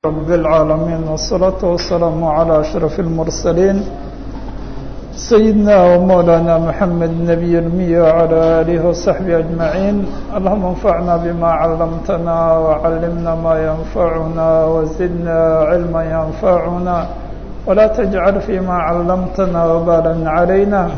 رب العالمين والصلاة والسلام على أشرف المرسلين سيدنا ومولانا محمد النبي المي وعلى آله وصحبه أجمعين اللهم انفعنا بما علمتنا وعلمنا ما ينفعنا وزدنا علما ينفعنا ولا تجعل فيما علمتنا وبالا علينا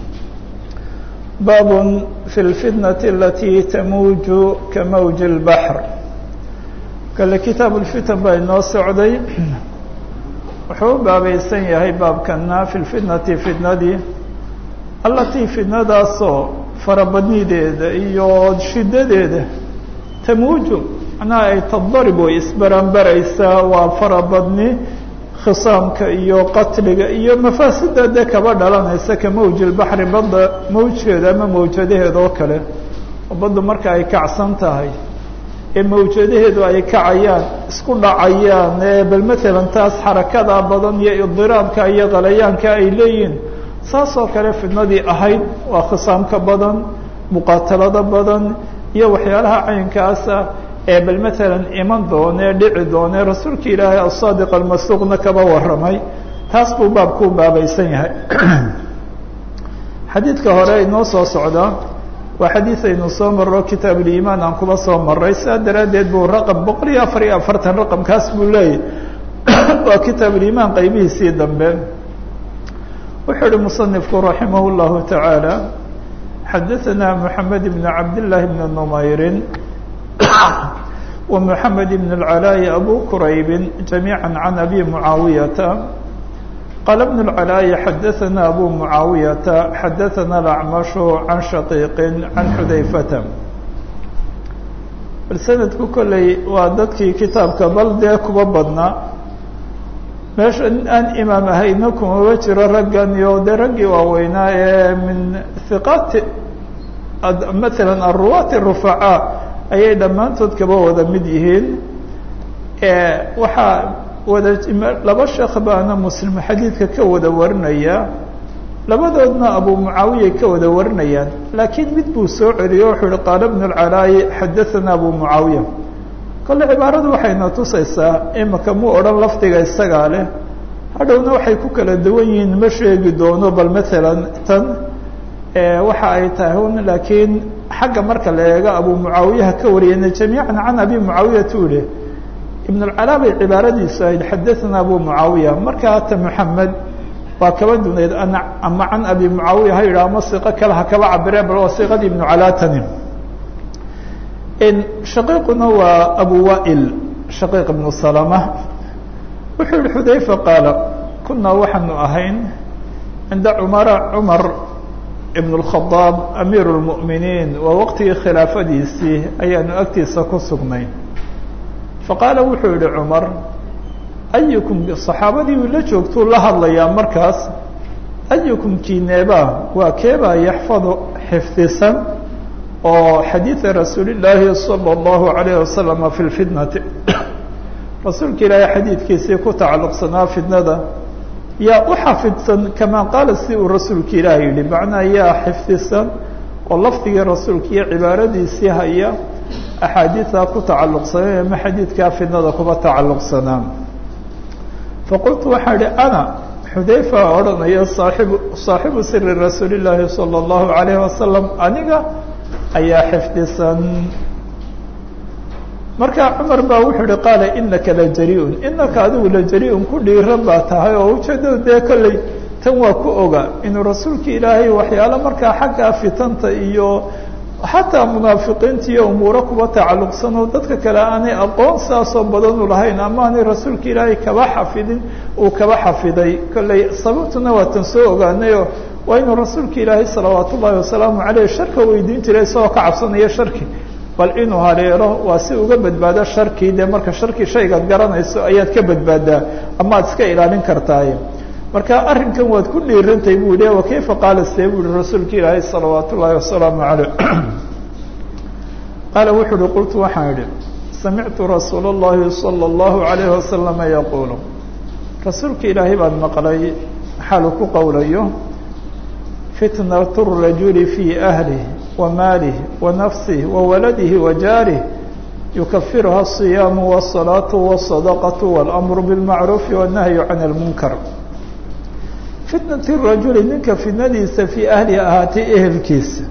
باب في الفتنة التي تموج كموج البحر kale kitaab ulfitan baa inoo socday wuxuu u baabaysan yahay baabkana fi lfitnati fitnadii allatii fitnadaasoo farabadnideeda iyo shidadeeda tamuuju macnaha ay tadarib way isbaranbaraysaa waa farabadni khisaamka iyo qatliga iyo mafaasida dee kaba dhalanaysa ka mawji lbaxri badda mawjkeeda ama mawjadaheeda oo kale oo baddu marka ay kacsan tahay ee mawjadaheedu ay kacayaan isku dhacayaan bal matalan taas xarakada badan iyo idiraabka iyo qalayaanka ay leeyihiin saas oo kale fidnadii ahayd waa khisaamka badan muqaatalada badan iyo waxyaalaha caynkaasa ee bal matalan iman doone dhici doone rasuulka ilaahay asaadiq almasduuqna kaba warramay taas buu baabku baabaysan yahay xadiidka hore inoo soo socdaa waa xadiid aynu soo marro kitaab ulimaan aan kuba soo maray saa daraaddeed buu raqam boqol iyo afar iyo afartan raqamkaas buu leeyahy waa kitaab ulimaan qaybihiisii dambe wuxuu uhi musanifku raximah llahu tacaala xadaثana moxamed ibn cabdillaahi bni numayrin wa moxamed ibn اlcalaa'i abu quraybin jamiica can abi mucaawiyata qال بن العلاء xdثna أbو معاaوية xdثna الأعمش عن شhقيق عن xudayفة bal سندku kolley waa dadkii kitaabka bal dee kuba badnaa meesha aan imaam ahayna kumaba jiro raggan iyo de raggii waaweynaa ee min ثiqaati mثalا الرuwاة الرفعاء ayay dhammaantood kaba wada mid yihiin waxaa wada laba sheekh baana muslim xadiidka ka wada warinaya labadoodna abu mucaawiya ka wada warinayaan laakiin mid buu soo celiyo wuxuu uhi qaala bnu lcalaayi xadaثana abu mucaawiya kole cibaaradu waxayna tusaysaa imika muu odhan lafdiga isagaa leh hadhowna waxay ku kala duwan yihiin ma sheegi doono bal matalan tan waxa ay tahay un laakiin xagga marka la eego abu mucaawiyaha ka wariyana jamiica can abi mucaawiyat u leh ibn اlcalaa bay cibaaradiisu ahayd xadaثana abu mucaawiya markaa ta moxamed waa kaba dunayd ama can abi mucaawiya ha yidhah ama siqo kale ha kaba cabireen bal waa siqadii ibnu calaatani shaqiiquna waa abu wail shaqiiq ibnu salama wuxuu yihi xudayfa qaala kunaa waxaanu ahayn cinda cumara cumar ibn اlkhadaab amiir اlmu'miniin waa waqtigii khilaafadiisii ayaanu agtiisa ku sugnay faqaala wuxuu yihi cumar ayukum saxaabadii uu la joogtuu la hadlayaa markaas ayukum kineeba waa keebaa yaxfadu xifdisan oo xadiida rasuuli llaahi salى اllahu alayh wasalama fi lfitnati rasuulka ilaahay xadiidkiisii ku tacalluqsanaa fitnada yaa u xafidsan kamaa qaala si uu rasuulka ilaahay yihi macnaa yaa xifdisan oo lafdigii rasuulka iyo cibaaradiisii haya axaadiidaa ku tacalluqsanay ama xadiidkaa fidnada kuba tacalluqsanaa faqultu waxaa ihi ana xudayfa odhanaya saaibu saaxibu siri rasuuli llaahi salى اllahu alayh wasalam aniga ayaa xifdisan markaa cumar baa wuxuu ihi qaala inaka la jari-un inaka adigu la jari-un ku dhiiran baa tahay oo ujeedada dee kolley tan waa ku oga inuu rasuulka ilaahay waxyaalo markaa xaggaa fitanta iyo xataa munaafiqiinta iyo umuuro kuba tacalluqsan oo dadka kale aanay aqoon saasoo badanu lahayn ama aanay rasuulka ilaahay kaba xafidin uu kaba xafiday kolley sababtuna waa tan soo ogaanayo waa inuu rasuulka ilaahay salawaat ullaahi wasalaamu caleyh sharka weydiin jiray isagoo ka cabsanaya sharki bal inuu haleelo waa si uga badbaado sharkii dee marka sharki shaygaad garanayso ayaad ka badbaadaa ama ad iska ilaalin kartaaye marka arrinkan waad ku dhiirantay buu yihi wa kayfa qaala see buu yihi rasuulka ilaahay salawaat ullaahi wasalaamu caleyh qaala wuxuu uhi qultu waxaan idhi samictu rasuula اllahi salى اllahu alayh wasalama yaquulu rasuulka ilaahay baan maqlay xaalu ku qowlayo fitnat الrajuli fii ahlih wa maalih wa nafsih wa waladihi wa jaarih yukafiruha الصiyaamu والصalaaةu والصadaqaةu والأmru bالmacruufi والnahyu can الmunkar fitnaة الrajuli ninka fitnadiisa fii ahlihi ahaatay ehelkiisa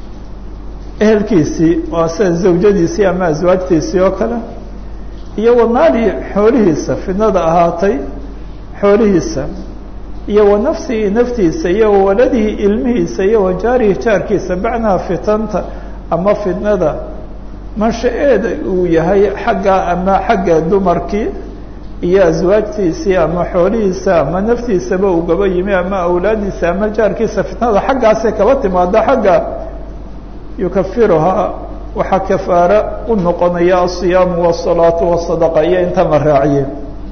ehelkiisii waa sida zawjadiisii ama aswaajtiisii oo kale iyo wa maalihi xoolihiisa fitnada ahaatay xoolihiisa iyo wa nafsihi naftiisa iyo wa waladihi ilmihiisa iyo wa jaarihi jaarkiisa macnaha fitanta ama fitnada mansha-eeda uu yahay xagga ama xagga dumarkii iyo aswaajtiisii ama xoolihiisa ama naftiisaba uu gaba yimi ama awlaadiisa ama jaarkiisa fitnada xaggaasay kaba timaada xagga yukafiruhaa waxaa kafaara u noqonaya asiyaamu wasalaatu wasadaqa iyo inta la raaciye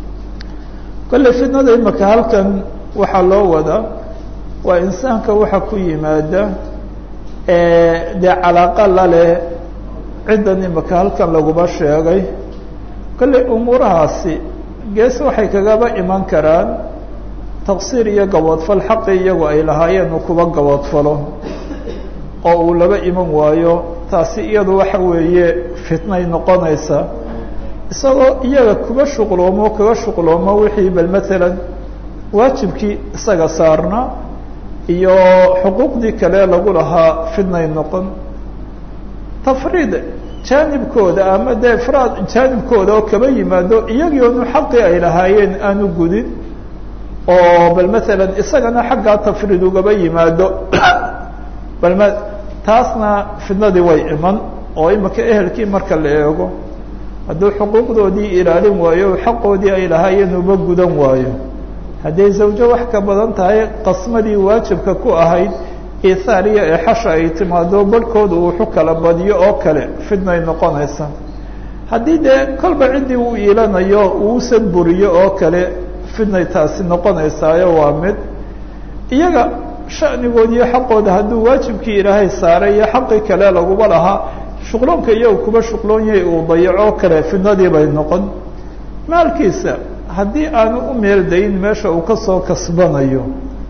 kolley fitnada imaka halkan waxaa loo wadaa waa insaanka waxa ku yimaada dee calaaqa la leh ciddan imaka halkan laguma sheegay kolley umuurahaasi gees waxay kagaba iman karaan taqsiir iyo gaboodfal xaqi iyagu ay lahaayeen uu kuba gaboodfalo oo uu laba iman waayo taasi iyadu waxa weeye fitnay noqonaysa isagoo iyaga kuba shuqloomo kaga shuqloomo wixii bal matalan waajibkii isaga saarna iyo xuquuqdii kale lagu lahaa fitnay noqon tafriid jaanibkooda ama dee ifraad jaanibkooda oo kaba yimaado iyagii onu xaqii ay lahaayeen aanu gudin oo bal matalan isagana xaggaa tafriid ugaba yimaado bal m taasna fitnadii way iman oo imika ehelkii marka la eego hadduu xuquuqdoodii ilaalin waayo xaqoodii ay lahaayeen uba gudan waayo hadday zawjo wax ka badan tahay qasmadii waajibka ku ahayd ihaariya ee xasha ay timaado barhkooda uu wuxu kala badiyo oo kale fitnay noqonaysa haddii dee kolba ciddii uu iilanayo uusan buriyo oo kale fitnay taasi noqonaysaayo waa mid iyaga shanigood iyo xaqooda hadduu waajibkii ilaahay saaray iyo xaqii kale laguba lahaa shuqloonka iyagu kuba shuqloon yahay uu dayaco kale fitnadii bay noqon maalkiisa haddii aanu u meeldayin meesha uu kasoo kasbanayo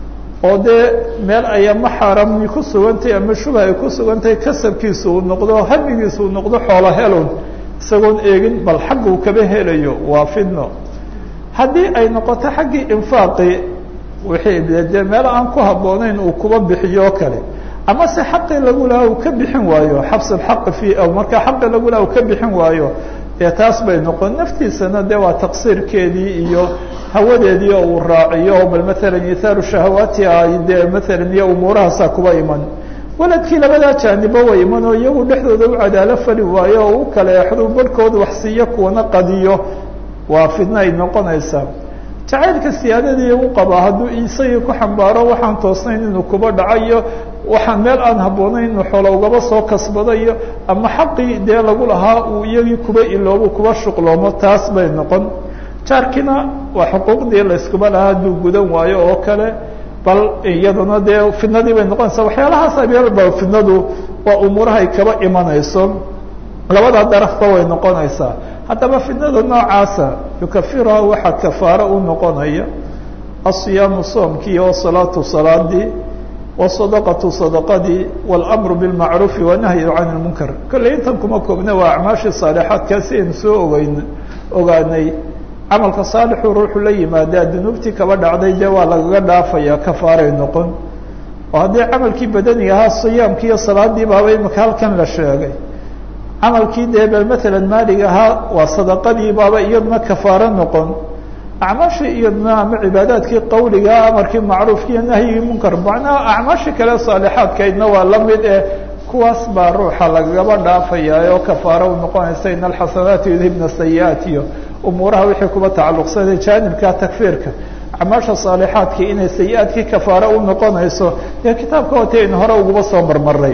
oo dee meel ay ama xaarami ku sugantahay ama shubha ay ku sugantahay kasabkiisa uu noqdo hamigiisa uu noqdo xoolo helon isagoon eegin bal xagga uu kaba helayo waa fitno haddii ay noqoto xaggii infaaqi wixii dee meel aan ku habboonayn uu kuba bixiyo o kale ama se xaqii lagu lahaa uu ka bixin waayo xabs alxaqi fi markaa xaqii lagu laha uu ka bixin waayo dee taas bay noqon naftiisana dee waa taqsiirkeedii iyo hawadeedii oo uu raaciyo bal matalan ithaaru shahawaati ay dee matalan iyo umuurahaasaa kuba iman waladkii labadaa jaanibo way iman oo iyagu dhexdooda u cadaalo fali waayo oo u kale exdu barhkooda wax siiyo kuwana qadiyo waa fidna ay noqonaysaa jacaylka siyaadadii u qabaa hadduu isagii ku xambaaro waxaan toosnayn inuu kuba dhacayo waxaan meel aan habboonayn inuu xoolo ugaba soo kasbadayo ama xaqii dee lagu lahaa uu iyagii kuba iloobu kuba shuqloomo taas bay noqon jaarkiina waa xuquuqdii layskuba lahaa hadduu gudan waayo oo kale bal iyaduna dee fidnadii bay noqonaysaa waxyaalahaas abeelba fidnadu waa umuurahay kaba imanayso labada darafba way noqonaysaa haddaba fitnada noocaasa yukafiruha waxaa kafaaro u noqonaya asiyaamu soomkii wasalaatu salaadii wasadaqatu sadaqadii walamru bilmacruufi wanahyu can lmunkar kolley intan kuma koobna waa acmaashii saalixaadkaasi aynu soo ogeyn ogaanay camalka saalixuu ruuxu la yimaadaa dunuubtii kaba dhacday dee waa lagaga dhaafaya kafaaray noqon oo haddii camalkii badaniga ahaa siyaamkii iyo salaadii baaba imika halkan la sheegay camalkii dee bal matalan maalig ahaa waa sadaqadii baaba iyaduna kafaaro noqon acmaashii iyaduna ama cibaadaadkii qawliga amarkii macruufki iyo nahyigii munkar macnaha acmaashii kale saalixaadkaydna waa la mid eh kuwaas baa ruuxa lagagaba dhaafaya oo kafaaro u noqonaysa in alxasanaati yudhibna sayi-aat iyo umuuraha wixii kuba tacalluqsanay jaanibka takfiirka acmaasha saalixaadkii inay sayi-aadkii kafaaro u noqonayso dee kitaabka hoti aynu hore uguba soo marmaray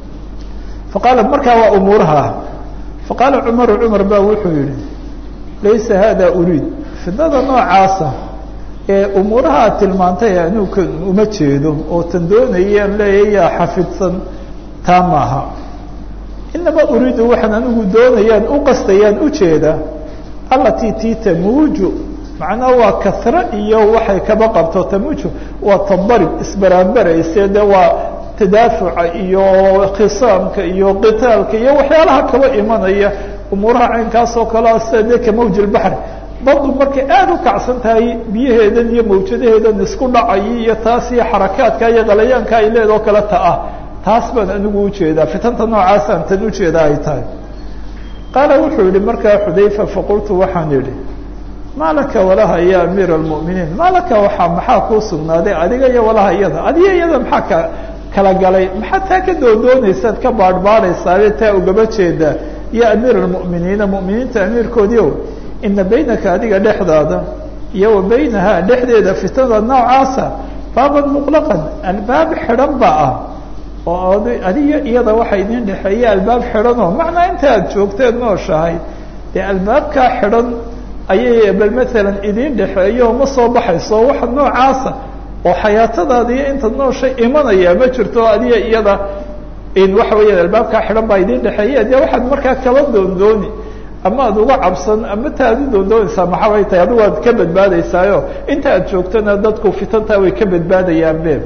faqaala markaa waa umuuraha faqaala cumaru cumar ba wuxuu yihi laysa hada uriid fidnada noocaasa ee umuuraha aad tilmaantay anuuka uma jeedo oo tan doonayaan leeya yaa xafidsan taa maaha inama uriidu waxaan anigu doonayaan u qastayaan ujeeda allatii tii tamuuju macnaha waa kasre iyo waxay kaba qabto tamuuju waa tadarib isbaraanbarayse de waa tadaafuca iyo khisaamka iyo qitaalka iyo waxyaalaha kaba imanaya umuuraha caynkaas oo kalea sida de ka mawj lbaxr badu markay aada u kacsan tahay biyaheedan iyo mawjadaheedan isku dhacayi iyo taas iyo xarakaadka iyo qalayaanka ay leedoo kale ta ah taas baan anigu ujeedaa fitanta noocaasaan tan ujeedaa ay tahay qaala wuxuu yihi markaa xudayfa faqultu waxaan idhi maa laka walaha ya amiira almu'miniin maa laka waxaa maxaa kuu sugnaaday adiga iyo walaha iyada adiga iyada maxaa ka kala galay maxaad taa ka doondoonaysaad ka baadhbaadhaysaabe taa ugaba jeedaa ya amiira almu'miniina mu'miniinta amiirkoodii o ina baynaka adiga dhexdaada iyo wa baynaha dhexdeeda fitada noocaasa baaban muqlaqan albaab xidhan ba ah oo adiga iyada waxa idin dhexeeya albaab xidhanoo macnaa inta aad joogteed nooshahay dee albaabkaa xidhan ayay bal maalan idin dhexeeyo ma soo baxayso waxa noocaasa oo xayaatadaada iyo inta nooshay imanaya ma jirto adiga iyada in waxa weeyaan albaabkaa xidhan baa idin dhexeeya dee waxaad markaa kala doondooni ama ad uga cabsan ama ta ad u doondoonaysaa maxaa way tahay adigu aad ka badbaadaysaayo inta aad joogtana dadku fitantaa way ka badbaadayaan be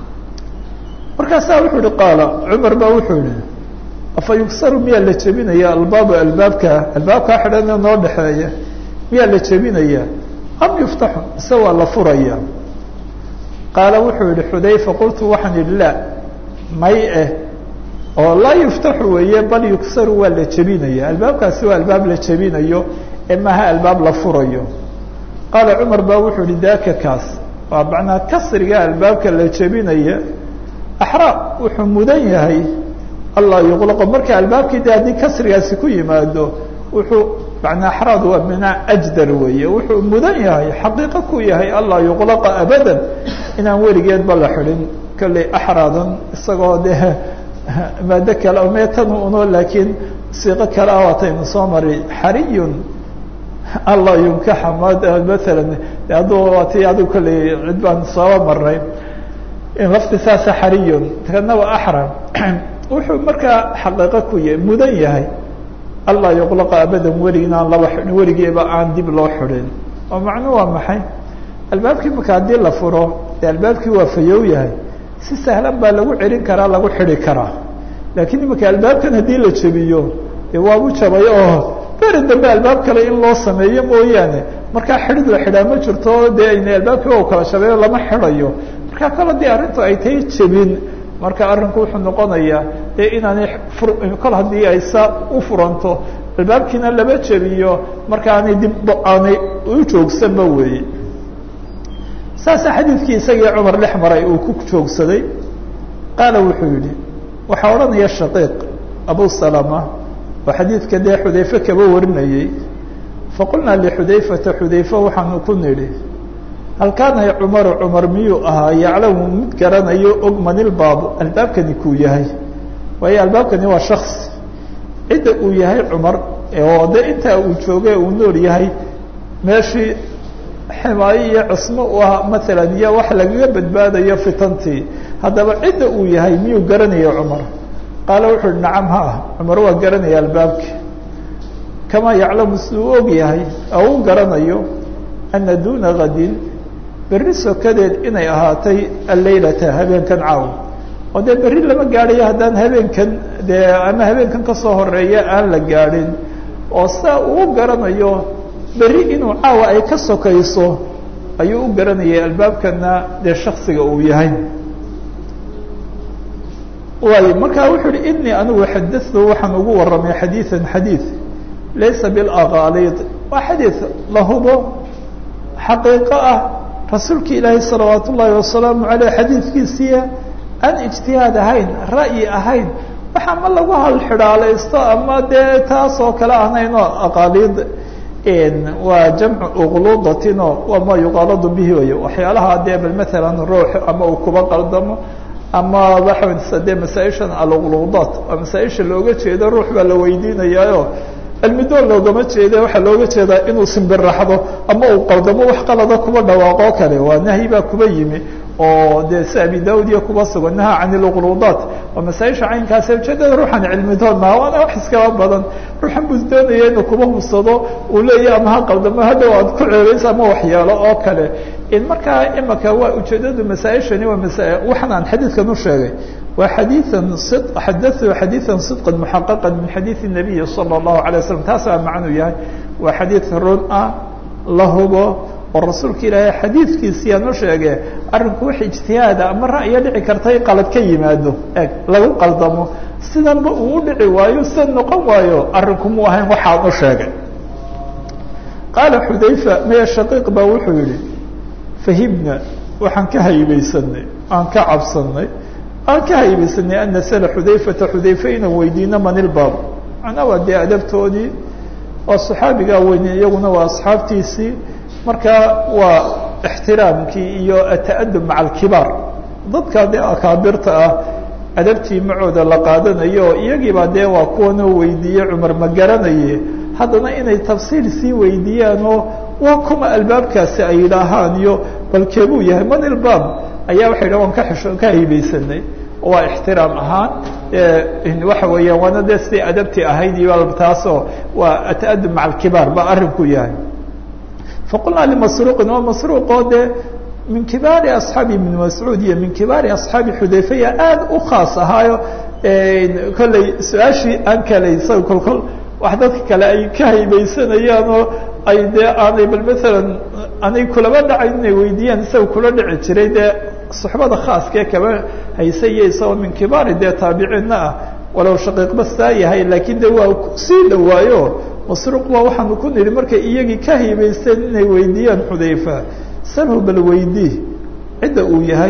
markaasaa wuxuu ihi qaala cumar baa wuxuu yihi afa yugsaru miyaa la jebinaya albaabu albaabka albaabkaa xidhan ee noo dhexeeya miyaa la jebinaya am yuftaxu mise waa la furaya qaala wuxuu yihi xudayfa qultu waxaan idhi la may eh oo laa yuftaxu weeye bal yugsaru waa la jebinaya albaabkaasi waa albaab la jebinayo ee maaha albaab la furayo qaala cumar baa wuxuu yihi daaka kaas waa macnaa kasriga albaabka la jebinaya axraa wuxuu mudan yahay allah yuqlaqo marka albaabkii de haddii kasrigaasi ku yimaado wuxuu manaa axraad waa minaa ajdar weeye wuxuu mudan yahay xaqiiqo ku yahay allah yuqlaqa abadan inaan weligeedba la xidhin kolley axraadan isagoo de maado kale meetan uno laakiin siiqo kale ah waataynu soo mari xariyun allah yunkaxa m maalan hadduu waati adigu kolley cid baan sooba maray lafti saasa xariyun kana waa axram wuxuu markaa xaqiiqo ku yahay mudan yahay allah yuqlaqa abadan weligii inaan laba xidhin weligeeba aan dib loo xidhin oo macnu waa maxay albaabkii marka haddii la furo dee albaabkii waa fayow yahay si sahlan baa lagu celin karaa lagu xidhi karaa laakiin imika albaabkan haddii la jebiyo dee waabu jabay oo beri dambe albaab kale in loo sameeyo mooyaane markaa xidhid la xidhaa ma jirto dee ayna albaabkii waa kala shabeeyo lama xidhayo markaa kale dee arrintu ay tahay jebin marka arrinku wuxuu noqonayaa dee inaanay kol haddii ay saa u furanto albaabkiina lama jebiyo marka aanay dib aanay u joogsanba weeye saasa xadiidkii isagii cumar dhex maray uu ku joogsaday qaala wuxuu yihi waxaa odhanaya shaqiiq abu salama oo xadiidka dee xudayfe kaba warinayey faqulnaa lixudayfata xudayfe waxaanu ku nidhi hal kaana cumaru cumar miyuu ahaa yaclamu mid garanayo og manilbaabu albaabkani kuu yahay waayo albaabkani waa shaksi cidda uu yahay cumar oo de intaa uu joogay uu nool yahay meeshii ximaayo iyo cismo u ah maalan iyo wax lagaga badbaadayo fitantii haddaba cidda uu yahay miyuu garanaya cumar qaala wuxuu uhi nacam ha ah cumar waa garanaya albaabki kamaa yaclamu siduu og yahay oo u garanayo ana duna kadin berri sokadeed inay ahaatay alleylata habeenkan caaw oo dee berri lama gaadhayo haddaan habeenkan dee ama habeenkan kasoo horeeya aan la gaadhin oo saa uu garanayo berri inuu caawa ay ka sokayso ayuu u garanayay albaabkana dee shaksiga uu yahay waayo markaa wuxuu uhi inii anigu xadatu waxaan ugu warramay xadiian xadiid laysa bilaqaalid waa xadiid la hubo xaqiiqo ah rasuulka ilaahi salawaat ullaahi wasalaamu aleyh xadiidkiisiia aan ijtihaad ahayn ra'yi ahayn waxa ma lagu halxidhaalaysto ama dee taas oo kale ahnaynoo aqaaliid waa jamcu uqluudatino waa ma yuqaaladu bihi way waxyaalaha dee bal maalan ruux ama uu kuba qaldamo ama waxa dee masaaishan aluqluudaat waa masaaisha looga jeedo ruux baa la weydiinayaayo cilmidoon loogama jeeda waxaa looga jeedaa inuu simbiraxdo ama uu qaldamo wax qalada kuba dhawaaqoo kale waa nahyi baa kuba yimi oo dee si abi daud iyo kuba sugan naha can iluqluudaat waa masaaisha caynkaasi ujeedada ruuxan cilmidoon maha waana wax iskaba badan ruuxan buu doonaya inuu kuba hubsado uu leeyahy ama ha qaldamo hadhow aad ku ceebaysa ama waxyaalo oo kale in markaa imaka waa ujeedadu masaaishani waa masa waxan aan xadiidkan u sheegay wa xadiian xadaثuu xadiiثa صidqa muxaqaqa min xadiiث الnabiyi salى الlahu عalيه waslm taas baa macnuu yahay waa xadiid run ah la hubo oo rasuulka ilaahay xadiidkiisiyaa noo sheege arrinku wax ijtihaada ama ra'yo dhici karta in qalad ka yimaado eg lagu qaldamo sidanba uu u dhici waayo sidan noqon waayo arrinku mu ahayn waxaan u sheegay qaala xudayfa maya shaqiiq baa wuxuu yihi fahibna waxaan ka haybaysanay aan ka cabsanay aan ka haybaysanay an nasala xudayfata xudayfe inaan weydiino manilbaab macnaa waa dee adabtoodii waa saxaabigaa weyne iyaguna waa asxaabtiisii marka waa ixtiraamkii iyo ata'adub maca alkibaar dadka dee akaabirta ah adabtii macooda la qaadanayo oo iyagiibaa dee waa kuwanoo weydiiye cumar ma garanaye haddana inay tafsiil sii weydiiyaan oo waa kuma albaabkaasi ay yidhaahaan iyo balkeebuu yahay man ilbaab ayaa waxay dhaha waan ka xisho ka haybaysanay oo waa ixtiraam ahaan waxa weeyaan waana dee siday adabtii ahayd iyo taasoo waa ata'adub maca alkibaar baa arrinku yahay faqulnaa limasruuqin waa masruuqoo dee min kibaari asxaabi ibn mascuud iyo min kibaari asxaabi xudayfaya aada u khaas ahaayo kolley su-aashii aan kalay isaga kolkol wax dadka kale ay ka haybaysanayaan oo ay dee aanay bal maalan anay kulaba dhacayn inay weydiiyaan isaga kula dhici jiray dee suxbada khaaskee kaba haysa iyo isagoo min kibaari dee taabiciinna ah walow shaqiiqba saa yahay laakiin de waa sii dhawaayo masruuq baa waxaanu ku nidhi markay iyagii ka haybaysteen inay weydiiyaan xudayfa salhu bal weydii cidda uu yahay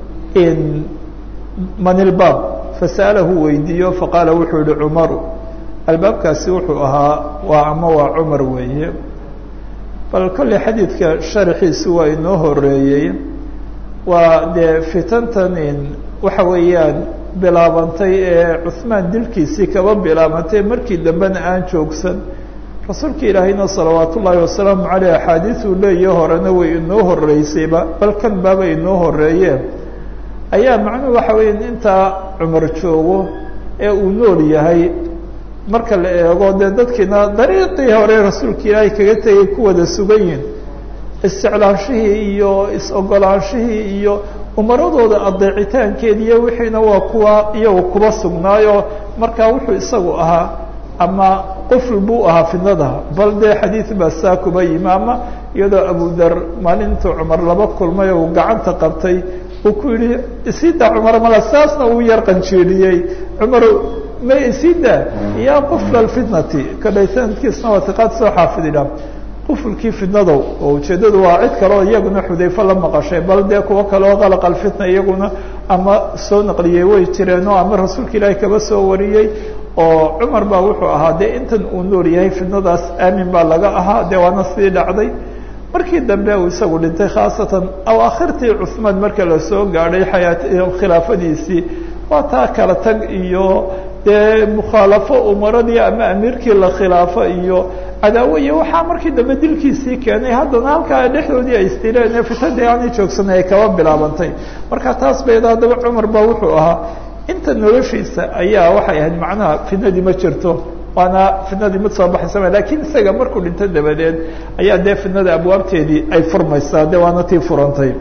manilbaab fasa'alahu weydiiyo faqaala wuxuu yihi cumaru albaabkaasi wuxuu ahaa waa ama waa cumar weeye bal kolley xadiidka sharaxiisu waa inoo horeeyey waa dee fitantan waxa weeyaan bilaabantay ee cuhmaan dilkiisii kaba bilaabantay markii dambena aan joogsan rasuulka ilaahayna salawaat ullaahi wasalaamu caleyh axaadiisuu leeyahe horena way inoo horeysayba bal kan baaba inoo horeeyeen ayaa macnuhu waxa weya intaa cumar joogo ee uu nool yahay marka la eego dee dadkiina dariiqii hore rasuulka ilaahay kaga tegay ku wada sugan yihin isjeclaanshihii iyo is-ogolaanshihii iyo umaradooda adeecitaankeediiyo wixiina waa kuwa iyagu kuba sugnaayo markaa wuxuu isagu ahaa ama qufl buu ahaa fidnada bal dee xadiid baa saa kuba yimi ama iyadoo abudar maalintuu cumar laba kulmay uu gacanta qabtay uu ku yihi isida cumar mala saasna uu yar qanjeeliyey cumar ma isida ya qufla fitnati kadhay sanadkiisna waa tiqaad soo xaafididha qufulkii fidnadow oo ujeeddadu waa cid kale oo iyaguna xudayfo la maqashay bal dee kuwo kale oo qalaq alfitna iyaguna ama soo naqliyey way jireenoo ama rasuulka ilaahi kaba soo wariyey oo cumar baa wuxuu ahaa dee intan uu nool yahay fidnadaas aamin baa laga ahaa dee waana sii dhacday markii dambe uu isagu dhintay khaasatan awaakhirtii cuhmaan marka la soo gaadhay xayaat khilaafadiisii waa taa kala tag iyo dee mukhaalafo umaradii ama amiirkii la khilaafo iyo cadaawo iyo waxaa markii dambe dilkiisii keenay haddana halkaa dhexdoodii ay isdileen ee fitadii aanay joogsanay ay kaba bilaabantay marka taas bayda haddaba cumar baa wuxuu ahaa inta noloshiisa ayaa waxay ahayd macnaha fidnadii ma jirto waana fidnadii mid soo baxaysa lakiin isaga markuu dhinto dabadeed ayaa dee fidnada abwaabteedii ay furmaysaa de waana tii furantay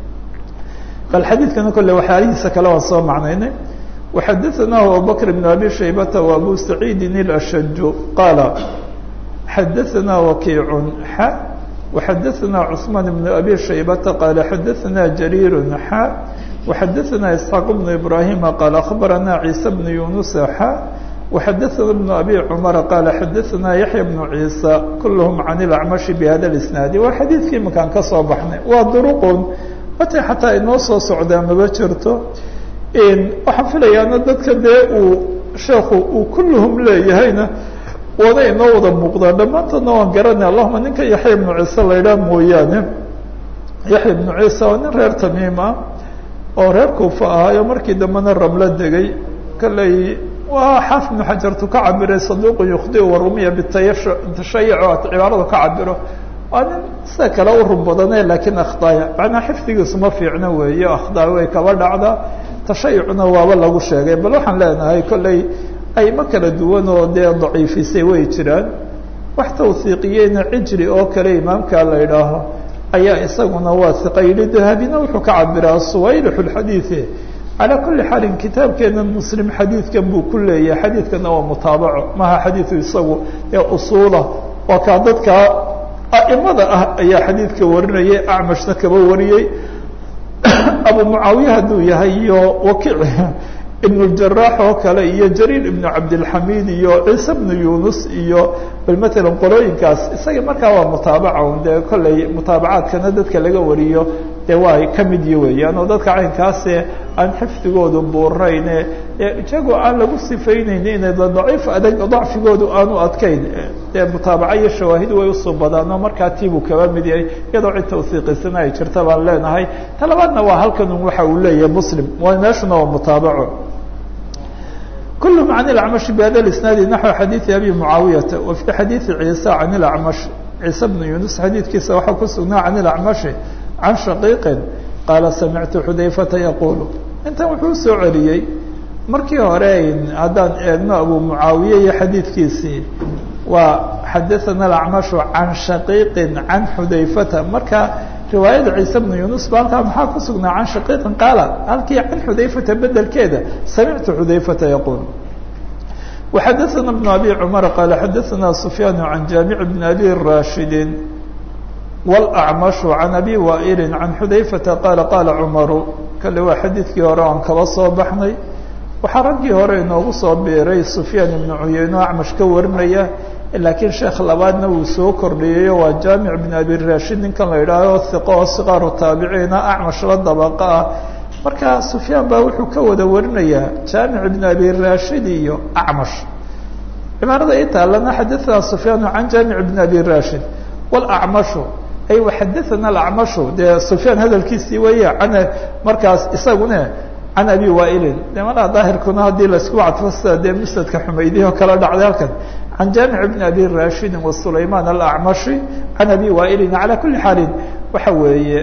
bal xadiidkana kolle waxyaalihiisa kale waan soo macnaynay وxadaثnaه abubكر بن abي شhaybة وabو سacيidi الأshج qاala xadaثna وkiiع x وxadaثna cثmaan بن abي شhaybة qاala xadaثna جرير x وxadaثna إسحاaq بن إبراهيم qال أخbarana عيسى بن يuنس x وxadaثna بن abي cمر qال xadaثna yaحyى بن عيسى kulhm عan الأعمشh بhada الإسناaد waa xadiidkii makaan ka soo baxnay waa drqn mata xataa inoo soo socdaa maba jirto waxaan filayaana dadka dee uu sheekhu uu kulluhum leeyahayna waana inoo wada muuqdaa dhammaantoodna waan garanay allahuma ninka yaxya ibnu ciise la idhaah mooyaane yaxya ibnu ciise waa nin reer tamiim ah oo reer kuufa ahaayo markii dambena ramlo degay kaley waa xaaf ibnu xajartu ka cabiray saduuqu yukhdiu warumiya bitashayuc oo cibaaradu ka cabiro waa nin sida kale u run badane laakiin akhdaaya macnaa xifdigiisu ma fiicno weeyo akhdaa way kaba dhacdaa tashayucna waaba lagu sheegay bal waxaan leenahay kolley ayma kala duwan oo dee daciifisay way jiraan wax tawhiiqiyeyna cijri oo kale imaamka la idhaaho ayaa isaguna waa hiqa yidhi dahabina wuxuu ka cabiraa suwaylixu lxadiidi calaa kulli xaalin kitaabkeena muslim xadiidkan buu ku leeyahay xadiidkana waa mutaabaco maha xadiidu isagu ee usuula waa kaa dadka a'imada ah ayaa xadiidka warinayay acmashna kaba wariyey abu mucaawiya hadduu yahay iyo wakiic ibn اjaraax oo kale iyo jariir ibnu cabdilxamiid iyo ciise bnu yunus iyo bal matalan qolooyinkaas isaga markaa waa mutaabaca dee kolley mutaabacaadkana dadka laga wariyo dee waa ka mid yi weeyaan oo dadka caynkaase aan xifdigoodu buurayne ijagoo aan lagu sifayneyn inay daciif adag dacfigoodu aanu adkayn dee mutaabaca iyo shawaahid way usoo badaano markaa tiibuu kaba mid yahay iyadoo cid tawsiiqisana ay jirta baan leenahay ta labaadna waa halkan un waxa uu leeyahay muslim meeshuna waa mutaabaco كل عن الأعمش بhda الاسناaد نحو xadيiث أbي معاaوية وفي xadيiث عيسى عن الأعمش عيسى بن يونس xadيiثkiisa waxaa ku sugnaa عن الأعمش عن شhقيق qاaل سمعت حdayفة يقول intan wuxuu soo celiyey markii hore haddaan eegno أبو معاaوية iyo xadيiثkiisii waa xadaثna الأعمش عن شhقيق عن حdayفة marka riwaayada ciise bnu yunus ba halkaa maxaa ku sugnaa can shaqiiqin qaala halkii can xudayfata bedelkeeda samictu xudayfata yaquul waxadaثana bnu abi cumar qaala xadaثana sufyaan can jaamic bn abi rashidi wاlأcmashu can abi waa'ili can xudayfata qaala qaala cumaru kale waa xadiidkii hore aan kaba soo baxnay waxaa raggii hore inoogu soo biiray sufyaan ibnu cuyeyne oo acmash ka warinaya laakiin sheekh labaadna wuu soo kordhiyeyo waa jaamic bn abi rashid ninkan la idhaaho hiqo oo siqaaru taabiciina acmash la dabaqa ah marka sufyaan baa wuxuu ka wada warinayaa jaamic bn abi rashid iyo acmash cibaarada i taalana xadaثana sufyaanu can jaamic bn abi rashid wاlacmashu ay waxadaثana alacmashu dee sufyaan hadalkiisii weeye an markaas isaguna can abi waailin de malaa daahirkuna haddii laisku cadfo sida dee musnadka xumaydihi oo kala dhacday halkan can jaamic bn abi rashidi wasulayman alacmashi can abi waailin calaa kuli xaalin waxa weeye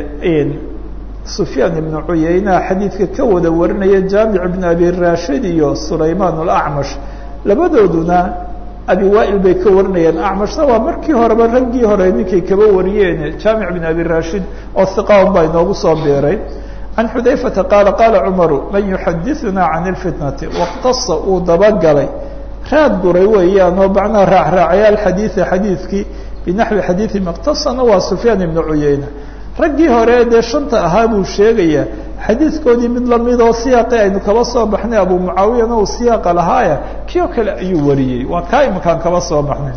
sufyaan ibnu cuyeyna xadiidka ka wada warinaya jaamic bn abi rashid iyo sulayman alacmash labadooduna abi waail bay ka warinayaan acmashna waa markii horeba raggii hore ninkay kaba wariyeen jaamic bn abi rashid oo hiqaon baa inoogu soo biiray can xudayfata qaala qaala cumaru man yuxadiثuna can اlfitnati wاqtasa uu dabagalay raad guray weeyaan oo macnaha raacraacayaal xadiida xadiidkii binaxwi xadiidi maqtasana waa sufyaan ibnu cuyeyna raggii hore dee shanta ahaa buu sheegayaa xadiidkoodii mid lamid oo siyaaqi aynu kaba soo baxnay abu mucaawiyana uu siyaaqa lahaaya kii oo kale ayuu wariyey waa kaa imakaan kaba soo baxnay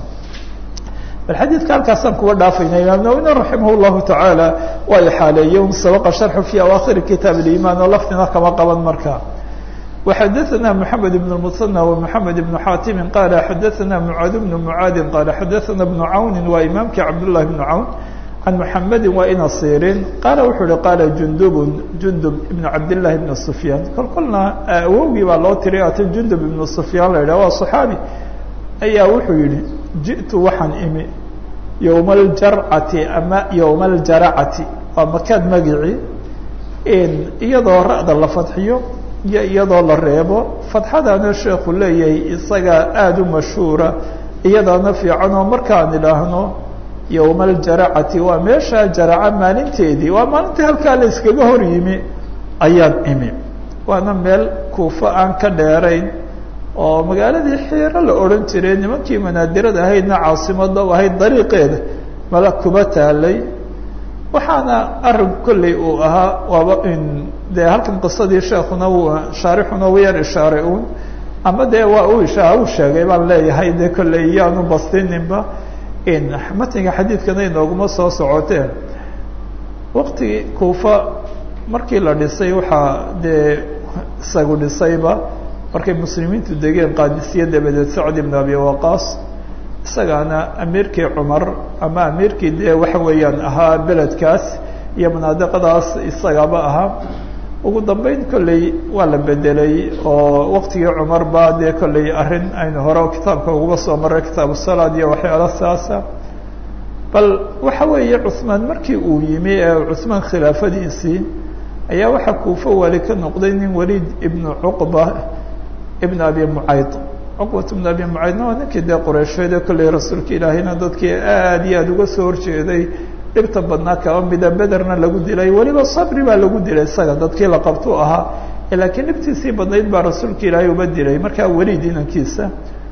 bal xadiidka halkaasaan kuga dhaafayna imaam nawina raximah llahu tacaala waa ixaaleeyey un sabaqa sharxu fi awaakhiri kitaab اliimaan oo laftina kama qaban markaa وxadaثna mحamed بن المثنى ومحamed بن xاtimi qala xadaثna mعاad بن mعaadi qala xadaثna بن cawni waa imaamkii cabdاللahi بن cawn can mحamedi waa ina sirin qaala wuxuu uhi qaala jundub jundub ibn cabdالlahi بn سufyaan kol kolna awowgii baa loo tiray atan jundub ibn سufyaan la yidhah waa صaxaabi ayaa wuxuu yihi jiئtu waxaan imi yowma اljarcati ama yowma اljaracati waa makaad magici iyadoo ra'da la fadxiyo iyo iyadoo la reebo fadxadaana sheekhu leeyahay isagaa aada u mashhuura iyadaana fiican oo markaan idhaahno yowma aljaracati waa meesha jaraca maalinteedii waa maalintii halkaa la iskaga hor yimi ayaan imi waana meel kuufo aan ka dheerayn oo magaaladii xiiro la odhan jiray nimankii manaadirada ahaydna caasimada u ahayd dariiqeeda mala kuba taalay waxaana arrin kolley uu ahaa waaba in dee halkan qisadii sheekuna uu shaarixuna u yar ishaaray uun ama dee waa u isha u sheegay baan leeyahay dee kolley iyaanu bastininba in matniga xadiidkana inooguma soo socoteen waqtigii kuufa markii la dhisay waxaa dee isagu dhisayba markay muslimiintu degeen qaadisiya dabadeed sacd ibn abi waqaas isagaana amiirkii cumar ama amiirkii dee waxa weeyaan ahaa beledkaas iyo manaadiqadaas isagaba ahaa ugu dambeyn kolley waa la bedelay oo waqtigii cumar ba dee kolley arrin aynu hore kitaabka uguba soo maray kitaabu salaad iyo waxyaala saasa bal waxa weeye cuثmaan markii uu yimi ee cuثmaan khilaafadiisii ayaa waxaa kuufo wali ka noqday nin waliid ibnu cuqba ibn abi mucayd cuqbat ibn abi mucaydna waa ninkii dee qureysheed ee kolley rasuulka ilaahayna dadkii aad iyo aad uga soo horjeeday dhibta badnaa kaba mida bederna lagu dilay weliba sabri baa lagu dilay isaga dadkii la qabtu ahaa laakiin dhibtiisii badnayd baa rasuulka ilaahay uba dilay markaa weliid inankiisa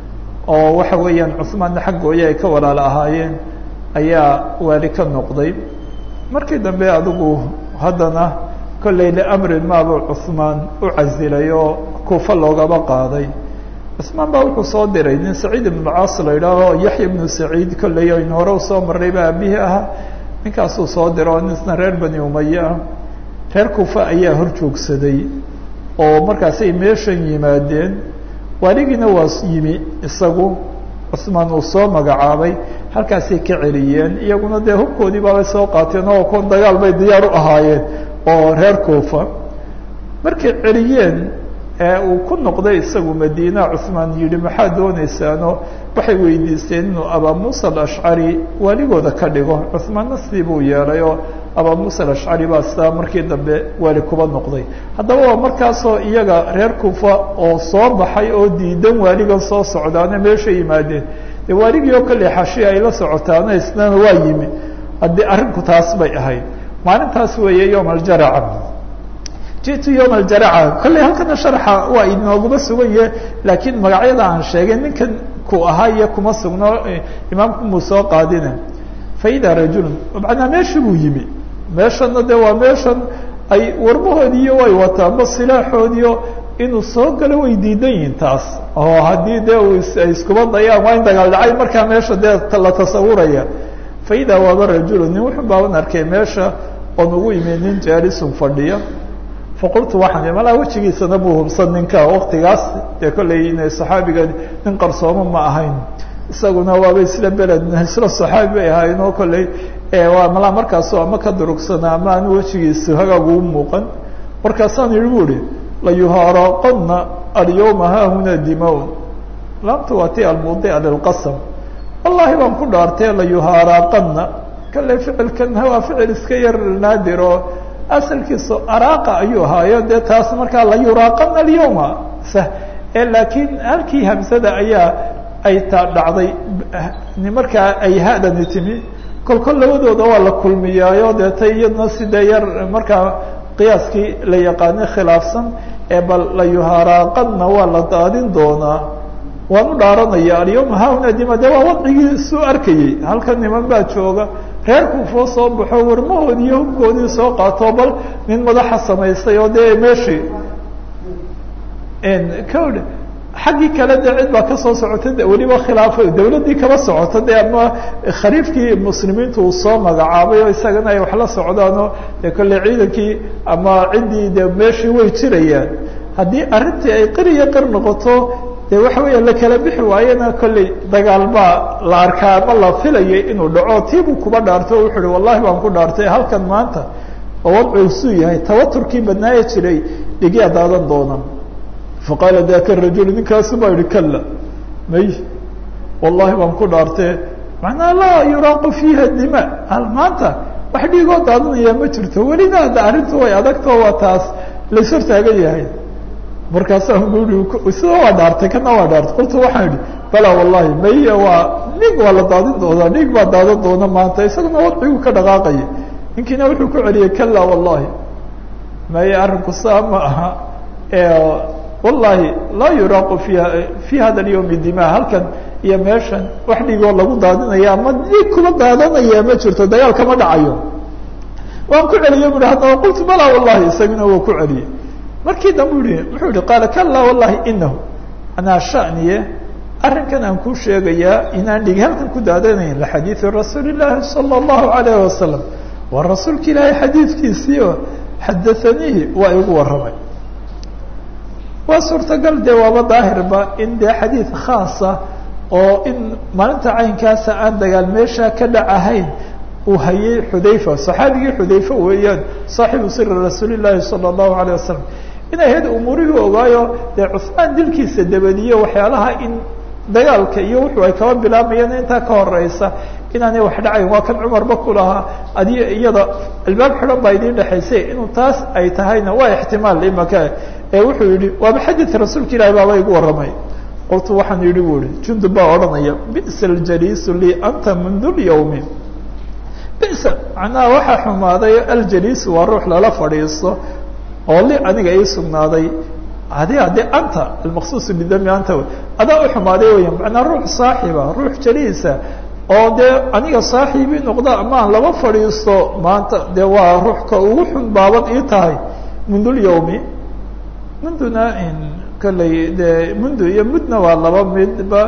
oo waxa weeyaan cuhmaanna xaggooya ay ka walaalo ahaayeen ayaa waali ka noqday markii dambe adigu haddana kollay liamrin maabuu cuhmaan u casilay oo kuufa loogaba qaaday cusmaan baa wuxuu soo diray nin saciid ibnucaas la idhaaho yaxya ibnu saciid kolley aynu hore usoo marray baa aabihii ahaa ninkaasuu soo diro oo nisna reer bani umaye ah reer kuufa ayaa hor joogsaday oo markaasay meeshan yimaadeen waaligiina waa yimi isagu cusmaan uu soo magacaabay halkaasay ka celiyeen iyaguna dee hubkoodii baabay soo qaateen oo kon dagaal bay diyaar u ahaayeen oo reer kuufa markay celiyeen uu ku noqday isagu madiina cusmaan yihi maxaa doonaysaano waxay weydiisteen inuu abaa muusa alashcari waaligooda ka dhigo cusmaanna sidii buu yeelay oo abaa muusa alashcari baa sidaa markii dambe waali kuba noqday haddaba waa markaasoo iyaga reer kuufa oo soo baxay oo diidan waaligan soo socdaana meesha yimaadeen dee waaligii oo kale xashi ay la socotaana isnana waa yimi haddii arrinku taas bay ahayd maalintaas weeye yowm aljaraca jitu yowm aljaraca kolley halkana sharxa waa inooguma sugan yahe laakiin magacyada aan sheegay ninkan ku ahaa iyo kuma sugno imaamku muu soo qaadine faida rajulun macnaa meeshii buu yimi meeshana de waa meeshan ay warmahoodiiyo way wataanba silaaxoodiio inuu soo galo way diidan yihiin taas oo haddii de ay iskuba dayaan waa in dagaal dhacay markaa meesha dee la tasawuraya faida waaba rajulu nin wuxuu baaban arkay meesha oon ugu imi nin jaalisun fadhiya faqultu waxaan malaa wejigiisana buu hubsan ninka waktigaas dee kolley inay saxaabiga nin qarsoomo ma ahayn isaguna waaba isla beled isla saxaabi bay ahayn oo kolley waa malaa markaasu ama ka durugsana ama anu wejigiisu hagaagu u muuqan markaasaan yihi bu ihi layuhaaraqana alyawma haahuna dimaun laamtu waa ti almudia lilqasam wallahi baan ku dhaartay layuhaaraqana kale ficilkan waa ficil iska yar naadir oo asalkiisu araaqa ayuu ahaayo dee taas markaa layuraaqana alyawma e laakiin halkii hamsada ayaa ay ta dhacday markaa ay hadani timi kol kol labadooda waa la kulmiyaayo dee ta iyadna sidee yar markaa qiyaaskii la yaqaanay khilaafsan ee bal layuhaaraaqana waa la daadin doonaa waan u dhaaranaya alyawma haahuna dima de waa wadcigii suu arkayey halkan niman baa jooga reer kuufoo soo baxo warmahoodii iyo hubkoodii soo qaato bal nin madaxa samaystay oo dee meeshii kawdh xaggii kale de cid baa kasoo socota de weliba khilaafo dawladdii kaba socota de ama khariifkii muslimiintu uu soo magacaabay oo isagana ay wax la socdaanoo de kolley ciidankii ama ciddii de meeshii way jirayaan haddii arrintii ay qir iyo qir noqoto de waxa weya la kala bixi waayena kolley dagaal baa la arkaa ama la filayay inuu dhaco tiibuu kuba dhaarto o wuxu uhi wallahi baan ku dhaartay halkan maanta oo wadcuusuu yahay tawaturkii badnaaye jiray dhigyaa daadan doona faqaala daka rajul ninkaasu baa yihi kala may wallahi baan ku dhaartee macnaa laa yuraaqu fiiha dima maanta wax dhiigoo daadanaya ma jirto welina hadda arrintu way adagto waa taas lays hortaagan yahay markaasaan ui sida waa dhaartay kana waa dhaartay qultu waxaan idhi bala wallahi maya waa dhiig waa la daadin doonaa dhiig baa daadan doona maanta isaguna wadcigu ka dhaqaaqaya ninkiina wuxuu ku celiyey kala wallahi maya arrinku saa ma aha wallahi laa yuraaqu fiiha fi hada alyawmi dima halkan iyo meeshan wax dhiigoo lagu daadinaya ama dhiig kuma daadanaya ma jirto dagaal kama dhacayo waan ku celiyey bui haddaba qultu bala wallahi isaguna waa ku celiyey markii dambe u yihi wuxuu yihi qaala kala wallahi inahu anaa shaniye arrinkan aan kuu sheegayaa inaan dhigi halkan ku daadanayn lixadiidi rasuuli llaahi sala allahu alayh wasalam waa rasuulka ilaahay xadiidkiisii oo xadaanihi waa igu warramay waa suurtagal dee waaba daahirba in dee xadiid khaasa oo in maalinta caynkaasa aan dagaal meesha ka dhacahayn uu hayay xudayfa saxaabigii xudayfa weeyaan saaxibu siri rasuuli llaahi sala allahu alayh wasalam inay ahayd umuurihii ogaayo dee cusmaan dilkiisa dabadiyo waxyaalaha in dagaalka iyo wuxuu ay kaba bilaabayeen intaa ka horeysa inaanay wax dhacayn waa kan cumarba ku lahaa adi iyada albaab xidhan baa idiin dhexaysay inuu taas ay tahayna waa ixtimaal imaka ee wuxuu yihi waaba xadiidka rasuulka ilahi baaba igu warramay qoltu waxaan yihi bu ihi jundub baa odhanaya bisa aljaliisu lii anta mundu lyawmi bisa macnaha waxaa xumaaday aljaliisu waa ruux lala fadhiisto oo li aniga ii sugnaaday adi ade anta almaqsuusu bidami anta adaa uxumaaday weya macnaa ruux saaxiba ruux jaliisa oo dee aniga saaxiibii noqda amaan laba fadhiisto maanta dee waa ruux ka ugu xun baabad ii tahay mundu lyawmi munduna kolley dee mundu iyo mudna waa laba midba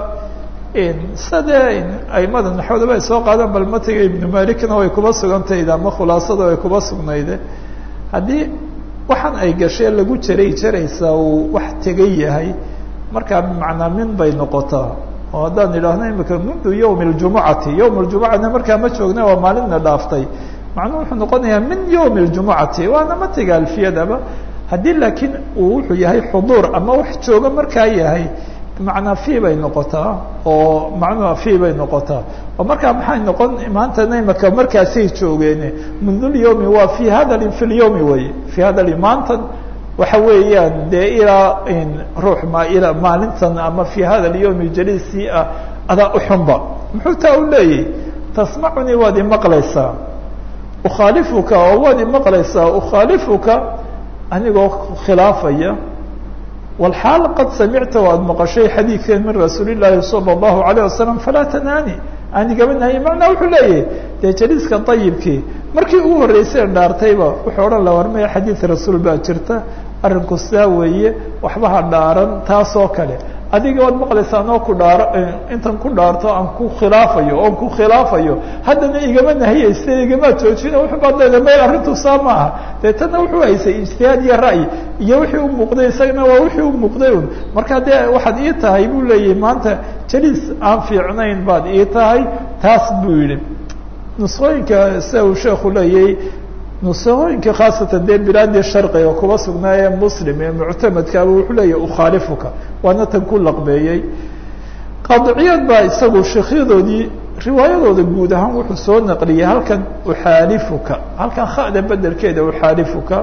sade aimada naxwadaba ay soo qaadaan bal matiga ibnu malikna way kuba sugantayde ama khulaasada way kuba sugnayde haddii waxaan ay gashee lagu jaray jaraysaa uu wax tegay yahay markaa bimacnaa min bay noqotaa oo haddaan idhaahno imika mundu yawmi ljumucati yawm ljumucana markaa ma joogna waa maalinna dhaaftay macnuu wuxuu noqonayaa min yawmi ljumucati waana matiga alfiyadaba haddii laakiin uu wuxuu yahay xuduur ama wax jooga markaa yahay bimacnaa fi bay noqotaa oo macnuha fi bay noqotaa oo markaa maxay noqon maantana imaka markaasay joogeen mundulyawmi waa fi hada fi lyawmi wey fi hada maantan waxa weeyaan dee ilaa ruux ma ilaa maalintan ama fi hada lyawmi jaliisii ah adaa uxunba muxuu taa u leeyahy tasmacunii waad imaqlaysaa ukhaalifuka oo waad imaqlaysaa ukhaalifuka anigoo khilaafaya wlxaal qad samicta waad maqashay xadiidkan min rasuuli llaahi sala allahu alayh wasalam falaa tanaani anigaba nahy macnaa wuxuu leeyahay dee jaliiska ayibkii markii ugu horreysay dhaartayba wuxuu odhan la warmaya xadiid rasuul baa jirta arrinku sidaa weeye waxba ha dhaaran taasoo kale adiga waad maqlaysaa anoo ku dhaaro intan ku dhaarto aan ku khilaafayo oon ku khilaafayo haddana igama nahiyayste igama joojina wuxuu baad leedahay may arrintu saa ma aha dee tanna wuxuu haysay ijtihaad iyo ra'yi iyo wixii u muuqday isagana waa wixii u muuqday un marka dee waxaad ii tahay buu leeyahay maanta jaliis aan fiicnayn baad ii tahay taas buu yidhi nusqooyinka sida uu sheekhu leeyahay nusahooyinka khaasatan dee bilaadii sharqiga kuba sugnaaye muslim ee muctamadkaaba wuxuu leeyahy ukhaalifuka waana tan ku laqbeeyey qaadiciyaad baa isagu sheekyadoodii riwaayadooda guud ahaan wuxuu soo naqliyey halkan uxaalifuka halkan khada bedelkeeda uxaalifuka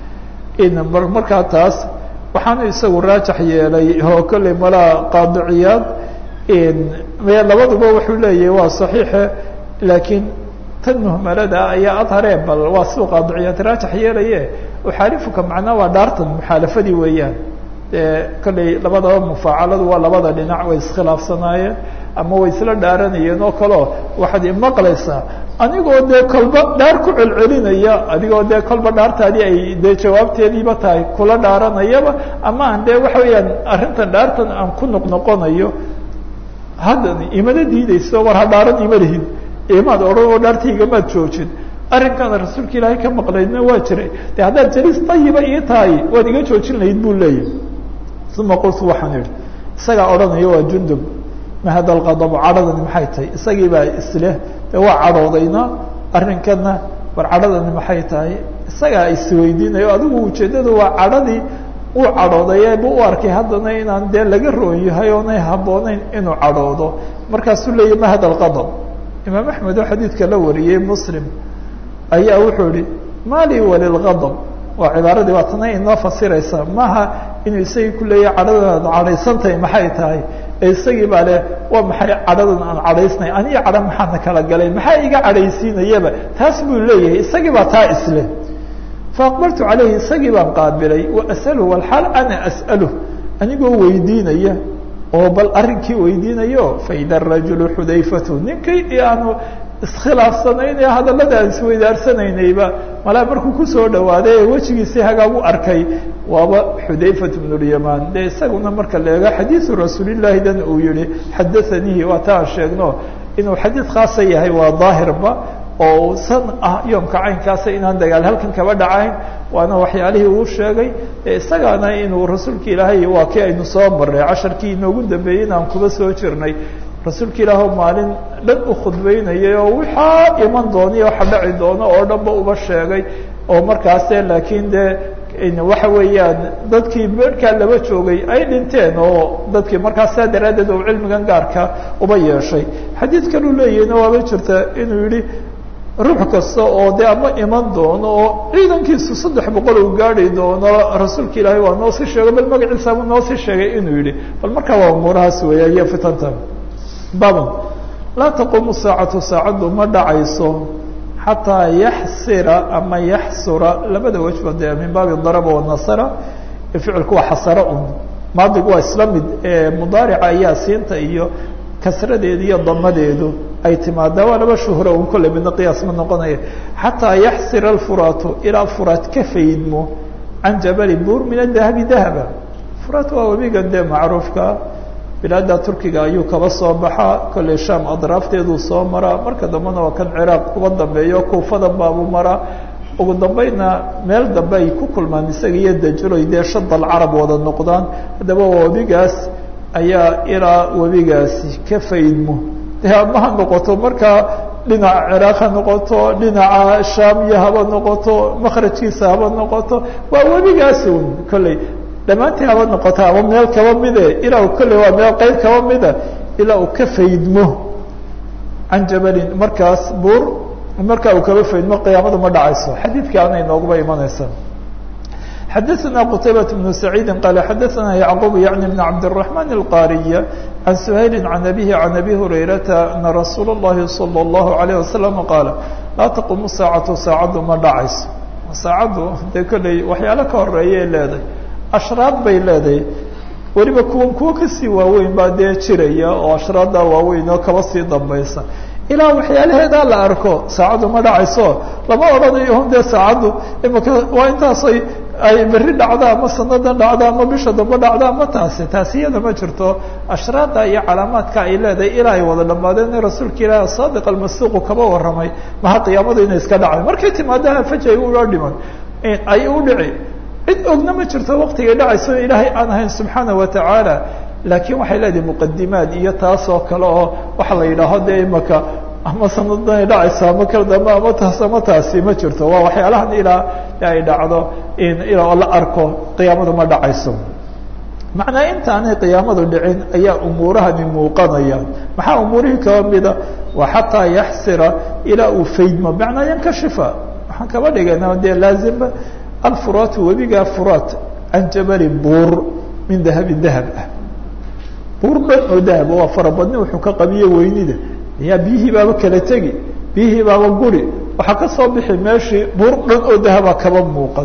markaa taas waxaanu isagu raajax yeelay oo kolley malaa qaadiciyaad labaduba wuxuu leeyahay waa saxiixe laakiin tan muhmalada ayaa adharee bal waa siduu qaadiciyaad raajax yeelaye uxaalifuka macnaa waa dhaartan muxaalafadii weeyaan dee kolley labadaba mufaacaladu waa labada dhinac way iskhilaafsanaayeen ama way isla dhaaranayeen oo kaleo waxaad imaqlaysaa anigoo dee kolba dhaar ku celcelinaya adigoo dee kolba dhaartaadii ay dee jawaabteediiba tahay kula dhaaranayaba ama aan dee waxa weeyaan arrintan dhaartan aan ku noqnoqonayo haddan imana diidayso war ha dhaaran ima lihin imaad odhan oo dhaartaygamaad joojin arrinkaana rasuulka ilaahay ka maqlaydna waa jiray de haddaad jaliis tayiba ii tahay waad iga joojin lahayd buu leeyahy uma qultu waxaan idhi isagaa odhanaya waa jundub ma hada alqadabu cadhadani maxay tahay isagii baa isleh de waa cadhoodayna arrinkana war cadhadani maxay tahay isagaa isweydiinayo adigu ujeeddadu waa cadhadii uu cadhooday bu u arkay haddana inaan dee laga roon yahay oonay habbooneyn inuu cadhoodo markaasuu leeyahy ma hada alqadab imaam axmed oo xadiidka la wariyey muslim ayaa wuxuu ihi ma lii walilgadab waa cibaaradii waa tana inoo fasiraysa maaha inuu isagii ku leeyahay cadhadan aad cadhaysantahay maxay tahay ee isagii baa leh waa maxay cadhadan aan cadhaysnay aniga cadho maxaana kala galay maxaa iga cadhaysiinayaba taas buu leeyahay isagii baa taa isleh faaqbaltu calayhi isagii baan qaabilay waas'aluhu walxaal ana as'aluh anigoo weydiinaya oo bal arrinkii weydiinayo faida rajulu xudayfatu ninkii aanu iskhilaafsanayn ee hadallada aan isweydaarsanaynaybaa malaa markuu kusoo dhawaaday ee wejigiisii hagaag u arkay waaba xudayfat bnu lyamaan dee isaguna marka la eego xadiisu rasuulillaahi dan uu yihi xadaanihi waa ta aan sheegno inuu xadiid khaasa yahay waa daahirba oo san ah yoomka caynkaasa inaan dagaal halkan kaba dhacayn waana waxyaalihii uu sheegay isagaana inuu rasuulka ilaahay waa kii aynu soo marnay casharkii inoogu dambeeyey inaan kuba soo jirnay rasuulka ilaah maalin dhan u khudbeynayay oo waxaa iman doonaiyo waxa dhaci doono oo dhanba uba sheegay oo markaase laakiin dee waxa weeyaan dadkii beerhkaa laba joogay ay dhinteen oo dadkii markaas saa daraaddeed oo cilmigan gaarka uba yeeshay xadiid kaluu leeyahayna waaba jirta inuu yihi ruux kasta oo de ama iman doono oo ciidankiisu saddex boqol uu gaari doono rasuulka ilaahay waa noo sii sheegay bal magaciisaabu noo sii sheegay inuu yihi bal markaa waa umuurahaas weeya iyo fitanta baban laa taquumu saacatu saacaddu ma dhacayso xataa yaxsira ama yaxsura labada wejba dee min baabi daraba wanasara ficilku waa xasara un maadigu waa isla mid mudaarica ayaa siinta iyo kasradeedu iyo damadeedu ay timaadaa waa laba shuhro un kolley midna qiyaas ma noqonaya xataa yaxsira alfuraatu ilaa furaat ka faydmo can jabali buur min adahabi dahaba furaat waa webigan dee macruufka bilaada turkiga ayuu kaba soo baxaa kolley sham adraafteeduu soo maraa marka dambena waa kan ciraaq uba dambeeyo kuufadan baabuu maraa ugu dambayna meel dambe ay ku kulmaan isaga iyo dajuloy dee shadal carab wada noqdaan haddaba webigaas ayaa ilaa webigaasi ka faydmo dee ama ha noqoto markaa dhinaca ciraaq ha noqoto dhinaca shaamiya haba noqoto makrajkiisa haba noqoto waa webigaasi un kolley dhammaantii haba noqoto ama meel kaba mide ilaa kolley waa meel qeyb kaba mida ilaa uu ka faydmo can jabalin markaas buur marka uu kaba faydmo qiyaamadu ma dhacayso xadiidka anay nooguba imanaysa xadaثna qtaybaة بن سacيidi qal xadaثna yعqub yعni بn cabdالرaحman الqاriy عan سhayli عan abihi عan abi hurayrata ana rasuul الlahi salى الlahu عalيه wasalam qaala laa taqumu saacatu saacaddu ma dhacayso saacaddu dee kolley waxyaalo ka horeeyay leedahay ashraad bay leedahay weliba kuwan kuwo kasii waaweyn baa dee jiraya oo ashraaddaa waaweyn oo kaba sii dambaysa ilaa waxyaalaheedaa la arko saacaddu ma dhacayso lama odhanayo un dee saacaddu imaka waa intaasay ay berri dhacda ama sanadan dhacda ama bisha dambe dhacda ama taasi taasi iyada ma jirto ashraada iyo calaamaadka ay leedahay ilaa ay wada dhamaadeen in rasuulka ilaahi saadiq almasuuqu kaba warramay maha qiyaamadu inay iska dhacday markay timaadaha faj ay ula dhiman ay u dhici cid ogna ma jirto waktigay dhacayso ilaahay aan ahayn subxaana watacaala laakiin waxay leedahay muqadimaad iyo taas oo kale oo waxa la yidhaaho dee imaka ama sanadanay dhacayso ama kala dambe ama taas ama taasi ma jirto waa waxyaalahan ilaa ay dhacdo ilaa la arko qiyaamadu ma dhacayso macnaa intaanay qiyaamadu dhicin ayaa umuurahani muuqanayaan maxaa umuurihii kaba mida waa xataa yaxsira ilaa uu faydmo macnaa yankashifa waxaan kaba dhigana dee laazima alfuraatu webigaa furaat can jabali buur min dahabi dahab ah buur dhan oo dahab waa farabadni wuxuu ka qabiye weynida ayaa biyihii baaba kala tegi biyihii baaba guri waxaa ka soo bixi meeshii buur dhan oo dahaba kaba muuqan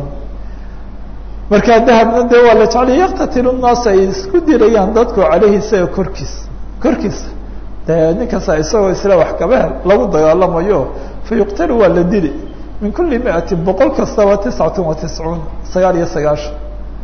markaa dahabna dee waa la jeclay yaktatilu naas ay isku dirayaan dadku caleyhi isaga korkiisa korkiisa dee ninkasta isagoo isla wax kaba hel lagu dagaalamayo fa yuqtalu waa la dili min kuli miatin boqol kastaba tiscatun wa tiscuun sagaal iyo sagaashan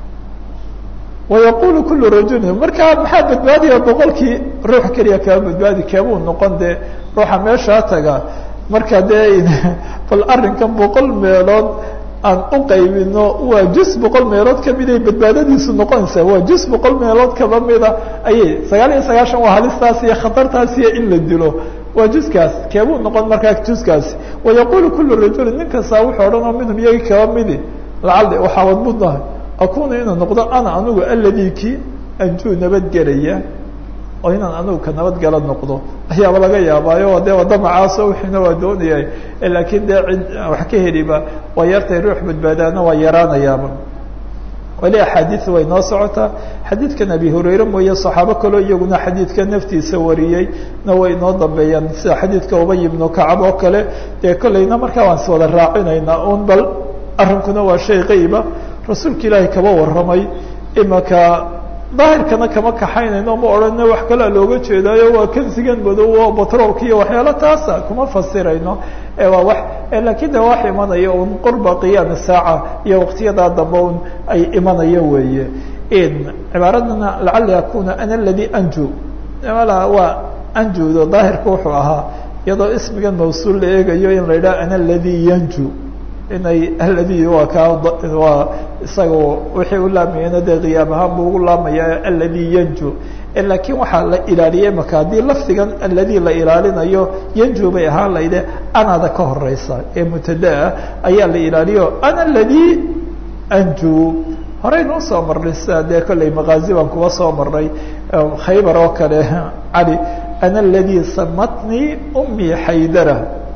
wayaqulu kulu rajulin markaa maxaa badbaadaya boqolkii ruux keliya kaba badbaadi keebuu noqon dee ruuxa meeshaa taga marka dee bal arrinkan boqol meelood aan u qaybino waa jus boqol meelood kamiday badbaadadiisu noqonaysaa waa jus boqol meelood kaba mida ayay sagaal iyo sagaashan waa halistaas iyo khatartaas iyo in la dilo waa juskaas keebuu noqon markaa juskaasi wayaqulu kulu rajulin nin kastaa wuxuu odhan oo minhum iyagi kaba midi lacalli waxaa wadmudnahay akunu inuu noqdo ana anigu aladii ki anjuu nabadgelaya oo inaan anigu ka nabadgala noqdo ayaaba laga yaabaayo dee wadamacaaso wixiina waa doonayay laakiin dee cid wax ka heliba waa yartay ruux badbaadaana waa yaraanayaaba weli axaadiis way noo socotaa xadiidkan abi hurayre mooye saxaabo kaloo iyaguna xadiidka naftiisa wariyey na way noo dambeeyaan sida xadiidka ubay ibnu kacab oo kale dee kolleyna markaa waan is wada raacinaynaa un bal arrinkuna waa shay qayba rasuulka ilaahay kaba warramay imaka daahirkana kama kaxaynayno ma odhana wax kalea looga jeedaayo waa kansigan madow oo batroolka iyo waxyaalo taasa kuma fasirayno waa wax lakin de wax imanaya un qurba qiyaami saaca iyo waqtiyadaa dambe un ay imanayo weeye cibaaradana lacali akuna ana aladi anju waa anjudo daahirka wuxuu ahaa iyadoo ismigan mawsuul la eegayo in la yidhaha ana aladi yanju inay aladi waa kaa waa isaga wixii u laamayena dee qiyaam ahaan buu ugu laamaya aladi yanju lakiin waxaa la ilaaliyey maka haddii lafdigan aladi la ilaalinayo yanju bay ahaan layde anada ka horeysa ee mutadaa ayaa la ilaaliyo ana aladi anju horeyna usoo marnay sida dee kolley makaazi baan kuwa soo marnay khaybar oo kale cali ana aladi samatnii umii xaydara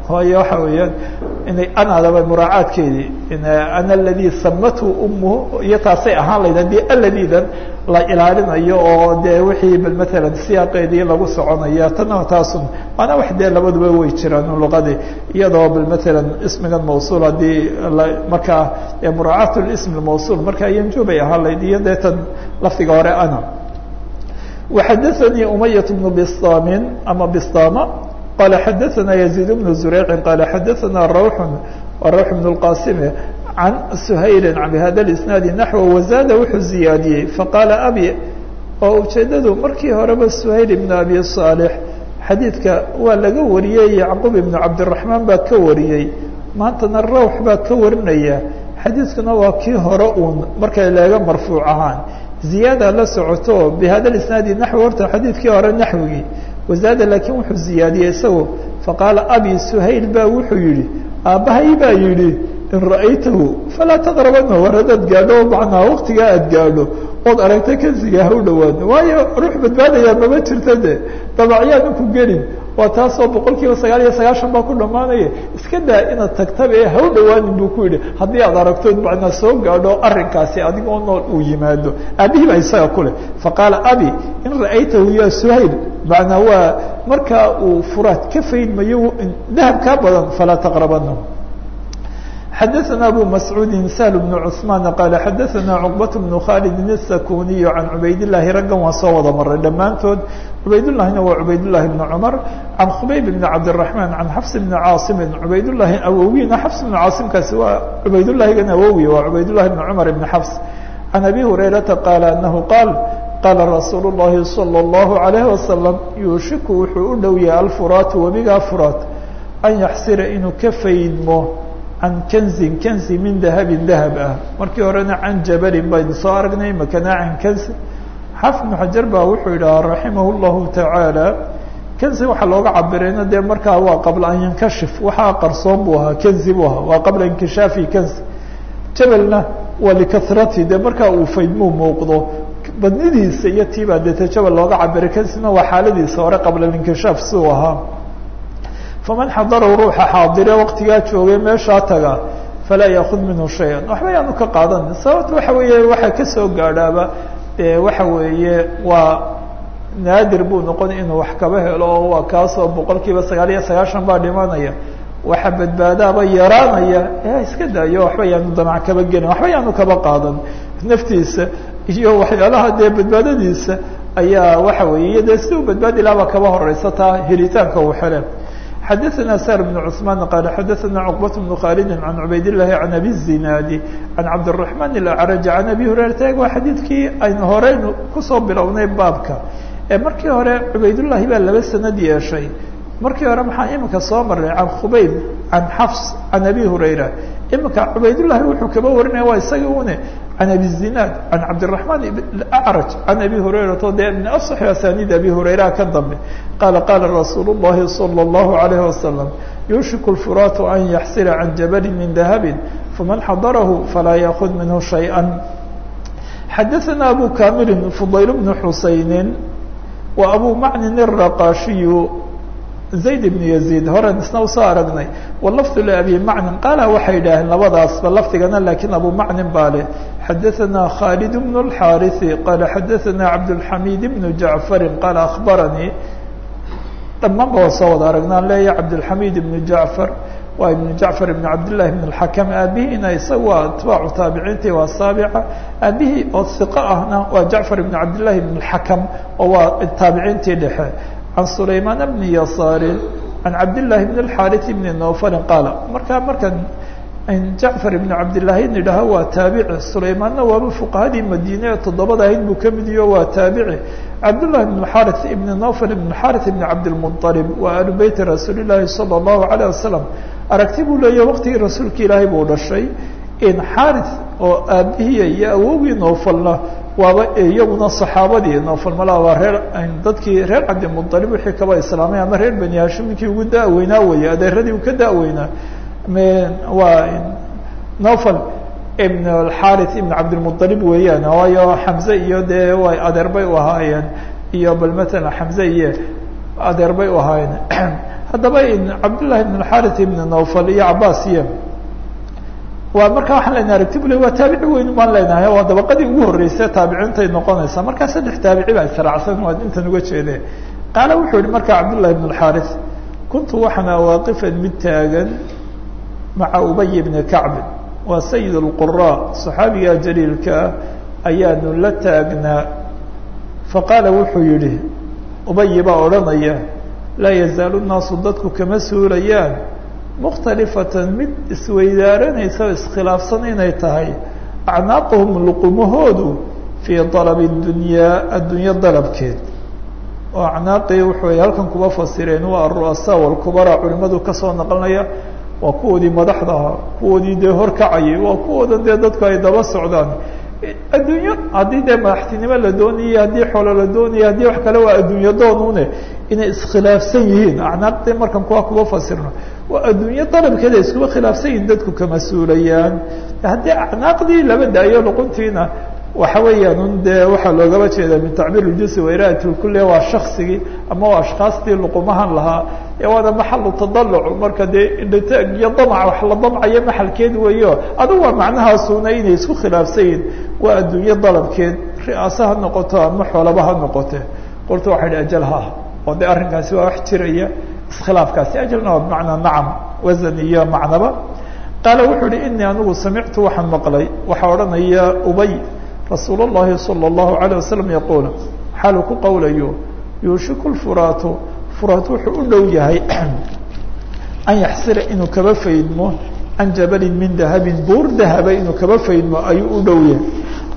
waayo waxa weeyaan inay anaadaba muraacaadkeedii ana aladi samathu umuhu iyo taasay ahaan layd haddii aladiidan la ilaalinayo oo dee wixii bal matalan siyaaqeedii lagu soconaya tana taasun maana wax dee labaduba way jiraan luqadii iyadoo bal matalan ismigan mawsuul haddii markaa muraacaat lism mawsuul markaa yanjubay ahaan layd iyo dee tan lafdiga hore ana وxadثnي أمyة بن بsطاm ama bsطاm qال xadثna يزيد بن زريع qال xadثna روح روح بن الqاsم عن سhayل بhda الاسناaد نحو وزاد wuxuu زiyaadiyey faqاaل أbي oo ujeedadu markii horeba سhayل بن أbي صالح xadiidka waa laga wariyey يعqوب بن cabدالرحمن baa ka wariyey maantana روح baa ka warinaya xadiidkuna waa kii hore uun markay leega marfuuع ahaan ziyaada la socoto bihada isnaadi naxwi horta xadiidkii hore naxwigii wazaada laakiin wuxuu ziyaadiyey isago faqaala abi suhayl baa wuxuu yihi aabbahay baa yidhi in ra'aytahu falaa taqrabana war haddaad gaadho macnaa waktigaa aad gaadho ood aragta kansiga ha u dhawaano waayo ruux badbaadayaa mama jirta de dabacyaanu ku gelin waa taasoo boqol kiiba sagaal iyo sagaashan baa ku dhamaanaya iska daa inaad tagtaba ee ha u dhawaanin buu ku yidhi haddii aad aragtood macnaa soo gaadho arrinkaasi adigoo nool uu yimaado aabihii baa isaga kuleh faqaala abi in ra'aytahu ya suhayl macnaa waa markaa uu furaad ka faydmayo dahab kaa badan falaa taqrabanahu xadaثna abu mascuudi sahl bn cثmaan qaala xadaثna cqbaة bn khaalidi الsakuniy can cubaydالlahi raggan waa soo wada maray dhammaantood cubaydالlahina waa cubaydالlahi bn cmar can khubayb bn cabdالرaحman can xafs bn caaصimi cubaydالlahi awowina xafs bn caasimkaasi waa cubaydالlahigan awowi waa cubaydالlahi bn cmar bn xafs can abi hurayrata qaala anahu qaal qaala rasuul الlahi salى الlahu عalayه wasalam yuushiku wuxuu u dhow yahay alfuraatu webigaa furaat an yaxsira inuu ka faydmo can kanzin kanzi min dahabin dahab ah markii horena can jabalin baynu soo aragnay makana can kanzi xaafid ibnu xajar baa wuxuu yidhaha raximah llahu tacaala kanzi waxaa looga cabirayna dee markaa waa qabla an yankashif waxaa qarsoon buu ahaa kanzi buu ahaa waa qabla inkishaafi kanzi jabalna waa likarati dee markaa uu faydmuu muuqdo badnidiisa iyo tiibaa deeta jabal looga cabiray kanzina waa xaaladiisa hore qabla inkishaaf siduu ahaa faman xadarahu ruuxa xaadire waktigaa joogay meeshaa taga falaa yaakud minhu shay-an waxba yaanu ka qaadan sababta waxa weeye waxaa kasoo gaadhaaba dee waxa weeye waa naadir buu noqon inuu wax kaba helo oo waa kaasoo boqol kiiba sagaal iyo sagaashan baa dhimanaya waxa badbaadaaba yaraanaya ee iska daayo waxba yaanu damac kaba gelin waxba yaanu kaba qaadan naftiisa iyo waxyaalaha dee badbaadadiisa ayaa waxa weeye iyo dee si uu badbaadi lahabaa kaba horeysa taa helitaanka uu hele xadaثna sar بن cثmaan qaal xadaثna cqbaة بن khaalidi can cubayd الlahi can abi الzinaadi can cabdالرaحman الأcraj can abi hurayrata waa xadiidkii aynu horeynu kusoo bilownay baabka ee markii hore cubaydullahi baa laba sanad yeeshay markii hore maxaa imika soo maray can khubayb can xafs can abi hurayra imika cubaydullahi wuxuu kaba warinaya waa isaga une can abi zinaad can cabdالرaحman acraj can abi hurayrato dee min aصx asanid abi hurayra ka dambe qaala qaala rasuul الlahi salى الlahu عalayه wasalam yuushiku الfuraatu an yaxsira can jabali min dahabi faman xadarahu falaa yaakud minhu shayئa xadaثna abu kamilin fudayl bn xusayni wa abu macnin الraqashiyu zayd bn yaziid horen isna usoo aragnay walafdu labi macnin qaala waxay idhaaheen labadaasba lafdigana lakiin abu macnin baa leh xadaثna khaalid bn اlxaariثi qaala xadaثna cabdالxamid bn jacfari qaala akhbaranii dhammaanba waa soo wada aragnaan leeya cabdالxamid ibn jacfar waa ibn jacfar ibn cabdillahi ibn اlxakam aabihiina isaga waa atbaacu taabiciintii waa saabica aabihii oo hiqo ahna waa jacfar ibn cabdillahi ibn اlxakam oo waa taabiciintii dhexe can sulaymaan bni yasaari can cabdillahi bn اlxaariث bni nowfalin qaala markaa markan jacfar ibn cabdillaahi nidhaho waa taabici sulaymaanna waaba fuqahadii madiine ee toddobada ahayd buu ka mid iyo waa taabici cabdullahi bn xaariث ibn nowfal ibn xaariث ibn cabdilmuطalib waa ahlu beyti rasuuli llaahi salى اllahu عalيه wasalam aragti buu leeyahy waqtigii rasuulka ilaahay buu dhashay in xaariث oo aabihiya iyo awowgii nowfalna waaba iyaguna saxaabadii nowfal malaa waa reer dadkii reer cabdimuطalib wixii kaba islaamay ama reer bani hashim ninkii ugu da-weynaa weeye adeeradii uu ka da-weynaa waa nowfal ibn alxaariث ibn cabdilmuطalib weeyaan waayo xamze iyo dee way adeer bay u ahaayeen iyo bal matala xamze iyo adeer bay u ahaayeen haddaba cabdullahi ibn alxarit ibn nawfal iyo cabaasiya waa marka waxaan leenahay aragti bule waa taabici weyn baan leenahay waa dabaqadii ugu horreysay taabiciintay noqonaysaa markaa saddex taabici baa israacsan waa intan uga jeede qaala wuxuu yihi marka cabdullahi ibn alxarit kuntu waxaana waaqifan mid taagan maca ubay bni kacbin waa sayid اlqura صaxaabiga jaliilkaa ayaanu la taagnaa faqaala wuxuu yihi ubayi baa odhanaya laa yazaalu الnaasu dadku kama suurayaan mukhtalifatan mid isweydaaranaysa o iskhilaafsan inay tahay acnaaqahum luqumahoodu fii dalab اdunyaa addunyo dalabkeed oo acnaaqii wuxuu halkan kuba fasireen waa aru'asaa walkubaraa culimadu kasoo naqlinaya waa kuwoodii madaxda ahaa kuwoodii dee horkacayay waa kuwooda dee dadku ay daba socdaan addunyo haddii dee madaxtinimo la doonayay haddii xoolo la doonaya haddii wax kale waa addunyo doonune inay iskhilaafsan yihiin acnaaqdii markan kuwa kuba fasirno waa addunyo dalabkeeda iskuba khilaafsan yihiin dadku kama suulayaan haddii acnaaqdii laba daayo luquntiina waxa weeyaan un dee waxaa loogaba jeeda min tacbiir اljusi wairaat lkule waa shaksigii ama waa ashkaastii luqumahan lahaa ee waana maxalu tadaluc marka dee indhataag iyo damac wax la damcayo maxalkeed weeyo adigu waa macnahaasuna inay isku khilaafsan yihin waa addunyo dalabkeed ri'aase ha noqoto ama xoolaba ha noqote qolta waxa idhi ajal ha oo de arrinkaasi waa wax jiraya iskhilaafkaasi ajalna waa bimacnaa nacam wasan iyo macnaba qaala wuxuu ihi inii anigu samictu waxaan maqlay waxaa odhanaya ubay rasuul الlahi salى الlahu عalيه wasalam yaquul xaalu ku qowlayo yuushiku lfuraatu furaat wuxuu u dhow yahay an yaxsira inuu kaba faydmo can jabalin min dahabin buur dahaba inuu kaba faydmo ayuu u dhow yahay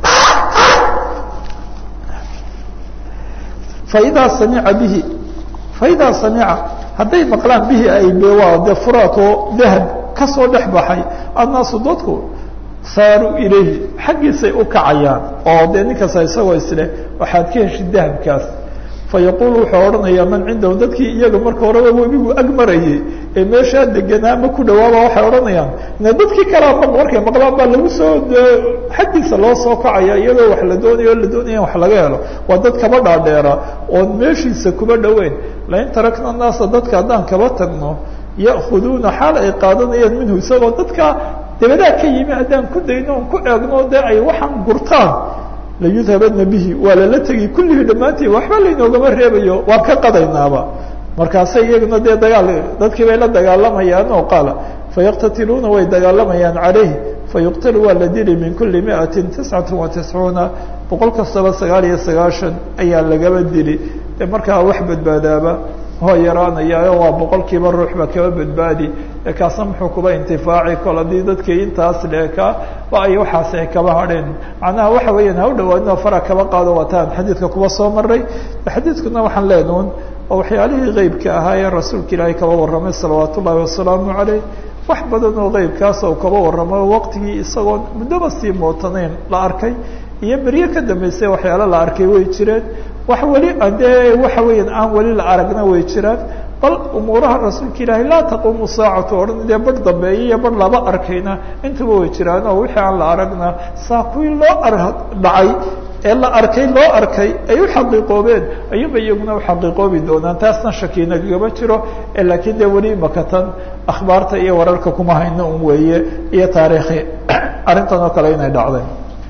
faidaa samica bihi faidaa samica hadday maqlaan bihi ay waa de furaat oo dahab kasoo dhex baxay annaasu dadku saaruu ilayhi xaggiisay u kacayaan oo dee ninkasta isagoo isleh waxaad ka heshid dahabkaas fayaquulu wuxuu odhanayaa man cindahu dadkii iyaga marka horeba webigu ag marayay ee meeshaa deganaa ma ku dhawaaba waxay odhanayaan na dadkii kalea markay maqlaan baa lagu soo xaggiisa loo soo kacaya iyadoo wax la doonayo o la doonaya wax laga helo waa dad kaba dhaadheera oon meeshiisa kuba dhoweyn lain tarakna naasa dadka haddaan kaba tagno ya'khuduuna xaal ay qaadanayaan minhu isagoo dadka dabadaa ka yimi haddaan ku dayno on ku eegno dee ay waxaan gurtaan layudhabadna bihi waa lala tegi kullihii dhammaantii waxba laynoogama reebayo waan ka qadaynaaba markaasay iyaguna dee dagaal dadkii bay la dagaalamayaan oo qaala fayaqtatiluuna way dagaalamayaan calayh fayuqtalu waa la dili min kuli miatin tiscata wa tiscuuna boqol kastaba sagaal iyo sagaashan ayaa lagaba dili de markaa wax badbaadaaba hoo yaraanaya waa boqolkiiba ruuxba kaba badbaadi kaasna muxuu kuba intifaaci kol haddii dadkii intaas leeka ba ay waxaas ay kaba hadheen macnaha waxa weeyaan ha u dhawaadino fara kaba qaado wataan xadiidka kuba soo maray xadiidkuna waxaan leenuun oo waxyaalihii qeybka ahaa ee rasuulka ilaahay kaba warramay salawaat ullaahi wasalaamu caleyh wax badan oo qeybkaas oo kaba warramo waqtigii isagoon muddoba sii mootanayn la arkay iyo beryo ka dambeysay waxyaalo la arkay way jireen wax weli dee waxa weeyaan aan weli la aragna way jiraan bal umuuraha rasuulka ilaahay laa taquumu saacatu odhan dee bar dambeeya iyo bar laba arkayna intaba way jiraan oo wixii aan la aragna saa kuwii loo ar dhacay ee la arkay loo arkay ay u xaqiiqoobeen ayuunba iyaguna uxaqiiqoobi doonaan taasna shakiina kagama jiro laakiin dee weli makatan akhbaarta iyo wararka kuma hayno un weeye iyo taariikhi arrintan oo kale inay dhacday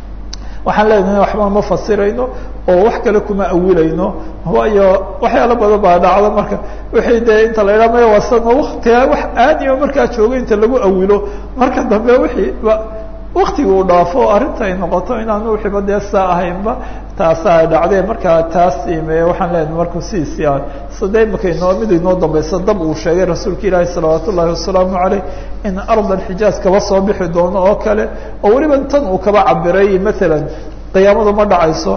waxaan leenahay waxba ma fasirayno oo wax kale kuma awilayno waayo waxyaalo badan baa dhacda marka wixii dee inta la idhaha maya wasano waktiga wax aadiba markaa joogo inta lagu awilo marka dambe wixii waktiga uu dhaafo arrinta ay noqoto inaanu wixiiba dee saa ahaynba taasa ay dhacdeen markaa taas ime waxaan leenahay marku sidiisii ah sade imaka inoo mid inoo dambaysa dab uu sheegay rasuulka ilaahi salawaat ullaahi wasalaamu caleyh in ard alxijaaz kaba soo bixi doono oo kale oo weliba tan uu kaba cabiray maalan qiyaamadu ma dhacayso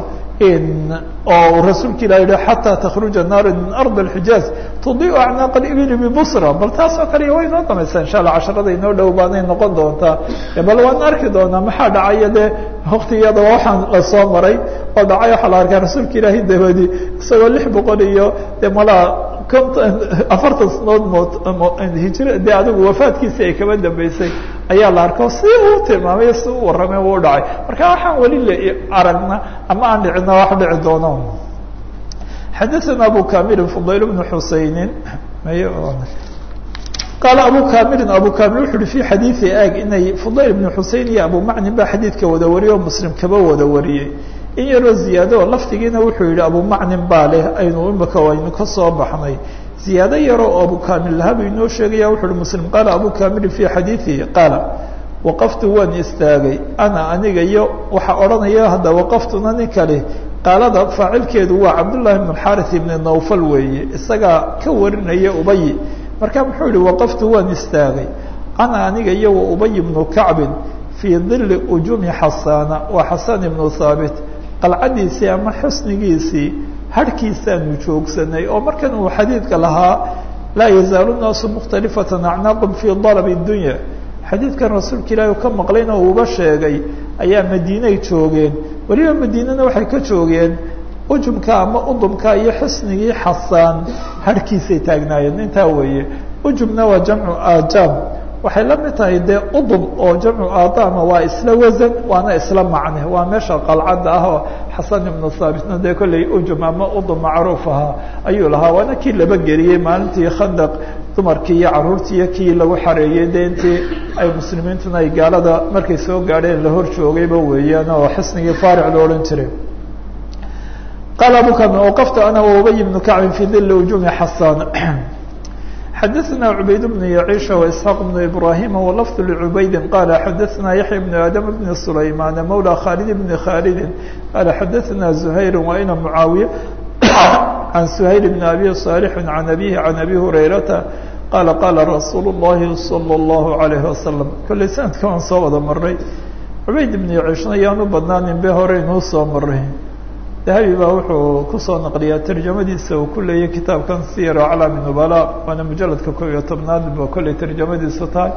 oo rasuulka ilah yihi xataa takruja naaru min ard اxijaaz tudiu acnaaq اibili bibusra bal taas oo kale way inoo damaysaa insha allah casharada inoo dhow baanay noqon doontaa bal waan arki doonaa maxaa dhacaya dee waktigiyada waxaan la soo maray oo dhacay waxaa la arkaa rasuulka ilaahi dabadi isagoo lix boqol iyo de malaa afartan sanood mood hijra dee adigu wafaadkiisi ay kaba dambeysay ayaa la arko si uu tilmaamay si u warramay u dhacay marka waxaan weli la aragna ama aan dhicina wax dhici doono xadaثana abu kamilin fudayl bnu xusayni qaala abu kamirin abu kamil wuxu uhi fi xadiidi ag inay fudayl ibnu xusein iyo abu macnin baa xadiidka wada wariyey oo muslim kaba wada wariyey in yaroo ziyaado oo lafdigiina wuxuu yihi abu macnin baa leh aynu imika aynu ka soo baxnay ziyaado yaroo oo abu kamil lahabu inoo sheegaya wuxu uhi muslim qaala abu kamilin fi xadiidihi qaala waqaftu waan istaagay ana aniga iyo waxaa odhanaya hadda waqaftuna nin kale qaalada faacilkeedu waa cabdullahi bn xarith ibni nawfal weeye isagaa ka warinaya ubay marka muxuu yihi waqaftu waan istaagay ana aniga iyo wa ubay bnu kacbin fii dili ujumi xasaana waa xasan ibnu haabit qalcadiisii ama xusnigiisii harhkiisaanu joogsanay oo markan uu xadiidka lahaa laa yazaalu naasu mukhtalifatan acnaaqum fii dalabi dunya xadiidkan rasuulka ilaahi ka maqlayna uuba sheegay ayaa madiinay joogeen weliba madiinana waxay ka joogeen ujumka ama udumka iyo xusnigii xasaan harhkiisay taagnaayeen intaa weeye ujumna waa jamcu ajaam waxay la mid tahay dee udum oo jamcu aadama waa isla wasan waana isla macne waa meesha qalcadda ah oo xasan ibnu haabitna dee kolley ujum ama udum macruuf ahaa ayuu lahaa waana kii laba geliyey maalintii khandaq dumarkii iyo caruurtii iyo kii lagu xareeyey de intii ay muslimiintuna ay gaalada markay soo gaadheen la hor joogayba weeyaan oo xisnigii faaric lo odhan jiray qaala abu kamil waqaftu ana waubay bnu kacbin fi dili ujumi xasaan xadaثna cubayd bnu yaciisha وaisxaaq bnu ibrahima walafd lcubaydi qala xadaثna yaxya bnu aadam bni sulaymana mawla khalid bni khalidi qala xadaثna zuhayr waina mucaawiya can suhayl bn abi صaalixi can abihi can abi hurayrata qaala qaala rasuul اllahi salى اllahu alayhi wasalam kolley sanadka waan soo wada maray cubayd ibnu yaciishna yaanu badnaanin be hore inuu soo maray dahabi baa wuxuu kusoo naqliyaa tarjamadiisa uu ku leeyay kitaabkan siyar aclaami nubala waana mujaladka ko iyo tobnaad ba kolley tarjamadiisu tahay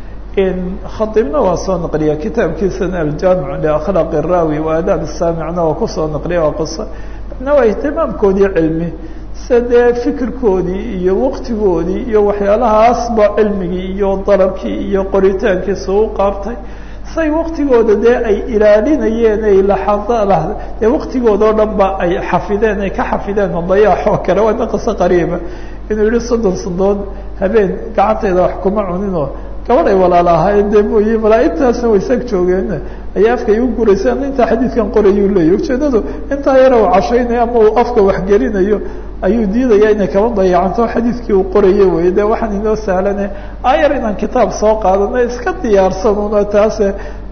khadiibna waa soo naqliya kitaabkiisana aljaamic liakhlaaq الraawi wa aadaab الsaamicna waa kusoo naqliya waa qiso na waa ihtimaamkoodii cilmi sida dee fikirkoodii iyo waqtigoodii iyo waxyaalahaasba cilmigii iyo dalabkii iyo qoritaankiisa u qaabtay say waktigooda dee ay ilaalinayeen ay laxada dee waktigooda o dhan ba ay xafideen ay ka xafideen madayaax oo kale waana qiso qariiba inuu yihi soddon sandood habeen gacantayda wax kuma cuninoo gabadh ay walaala ahaayeen dee mooye malaaigtaasna way sag joogeen ayaa afka igu guraysa intaa xadiidkan qorayuu leeyahy ujeedadu intaa yara uu cashaynayo ama uu afka waxgelinayo ayuu diidaya inay kaba dayacanto xadiidkii uu qoraye wey de waxaan inoo sahlane ayar inaan kitaab soo qaadano iska diyaarsanuna taase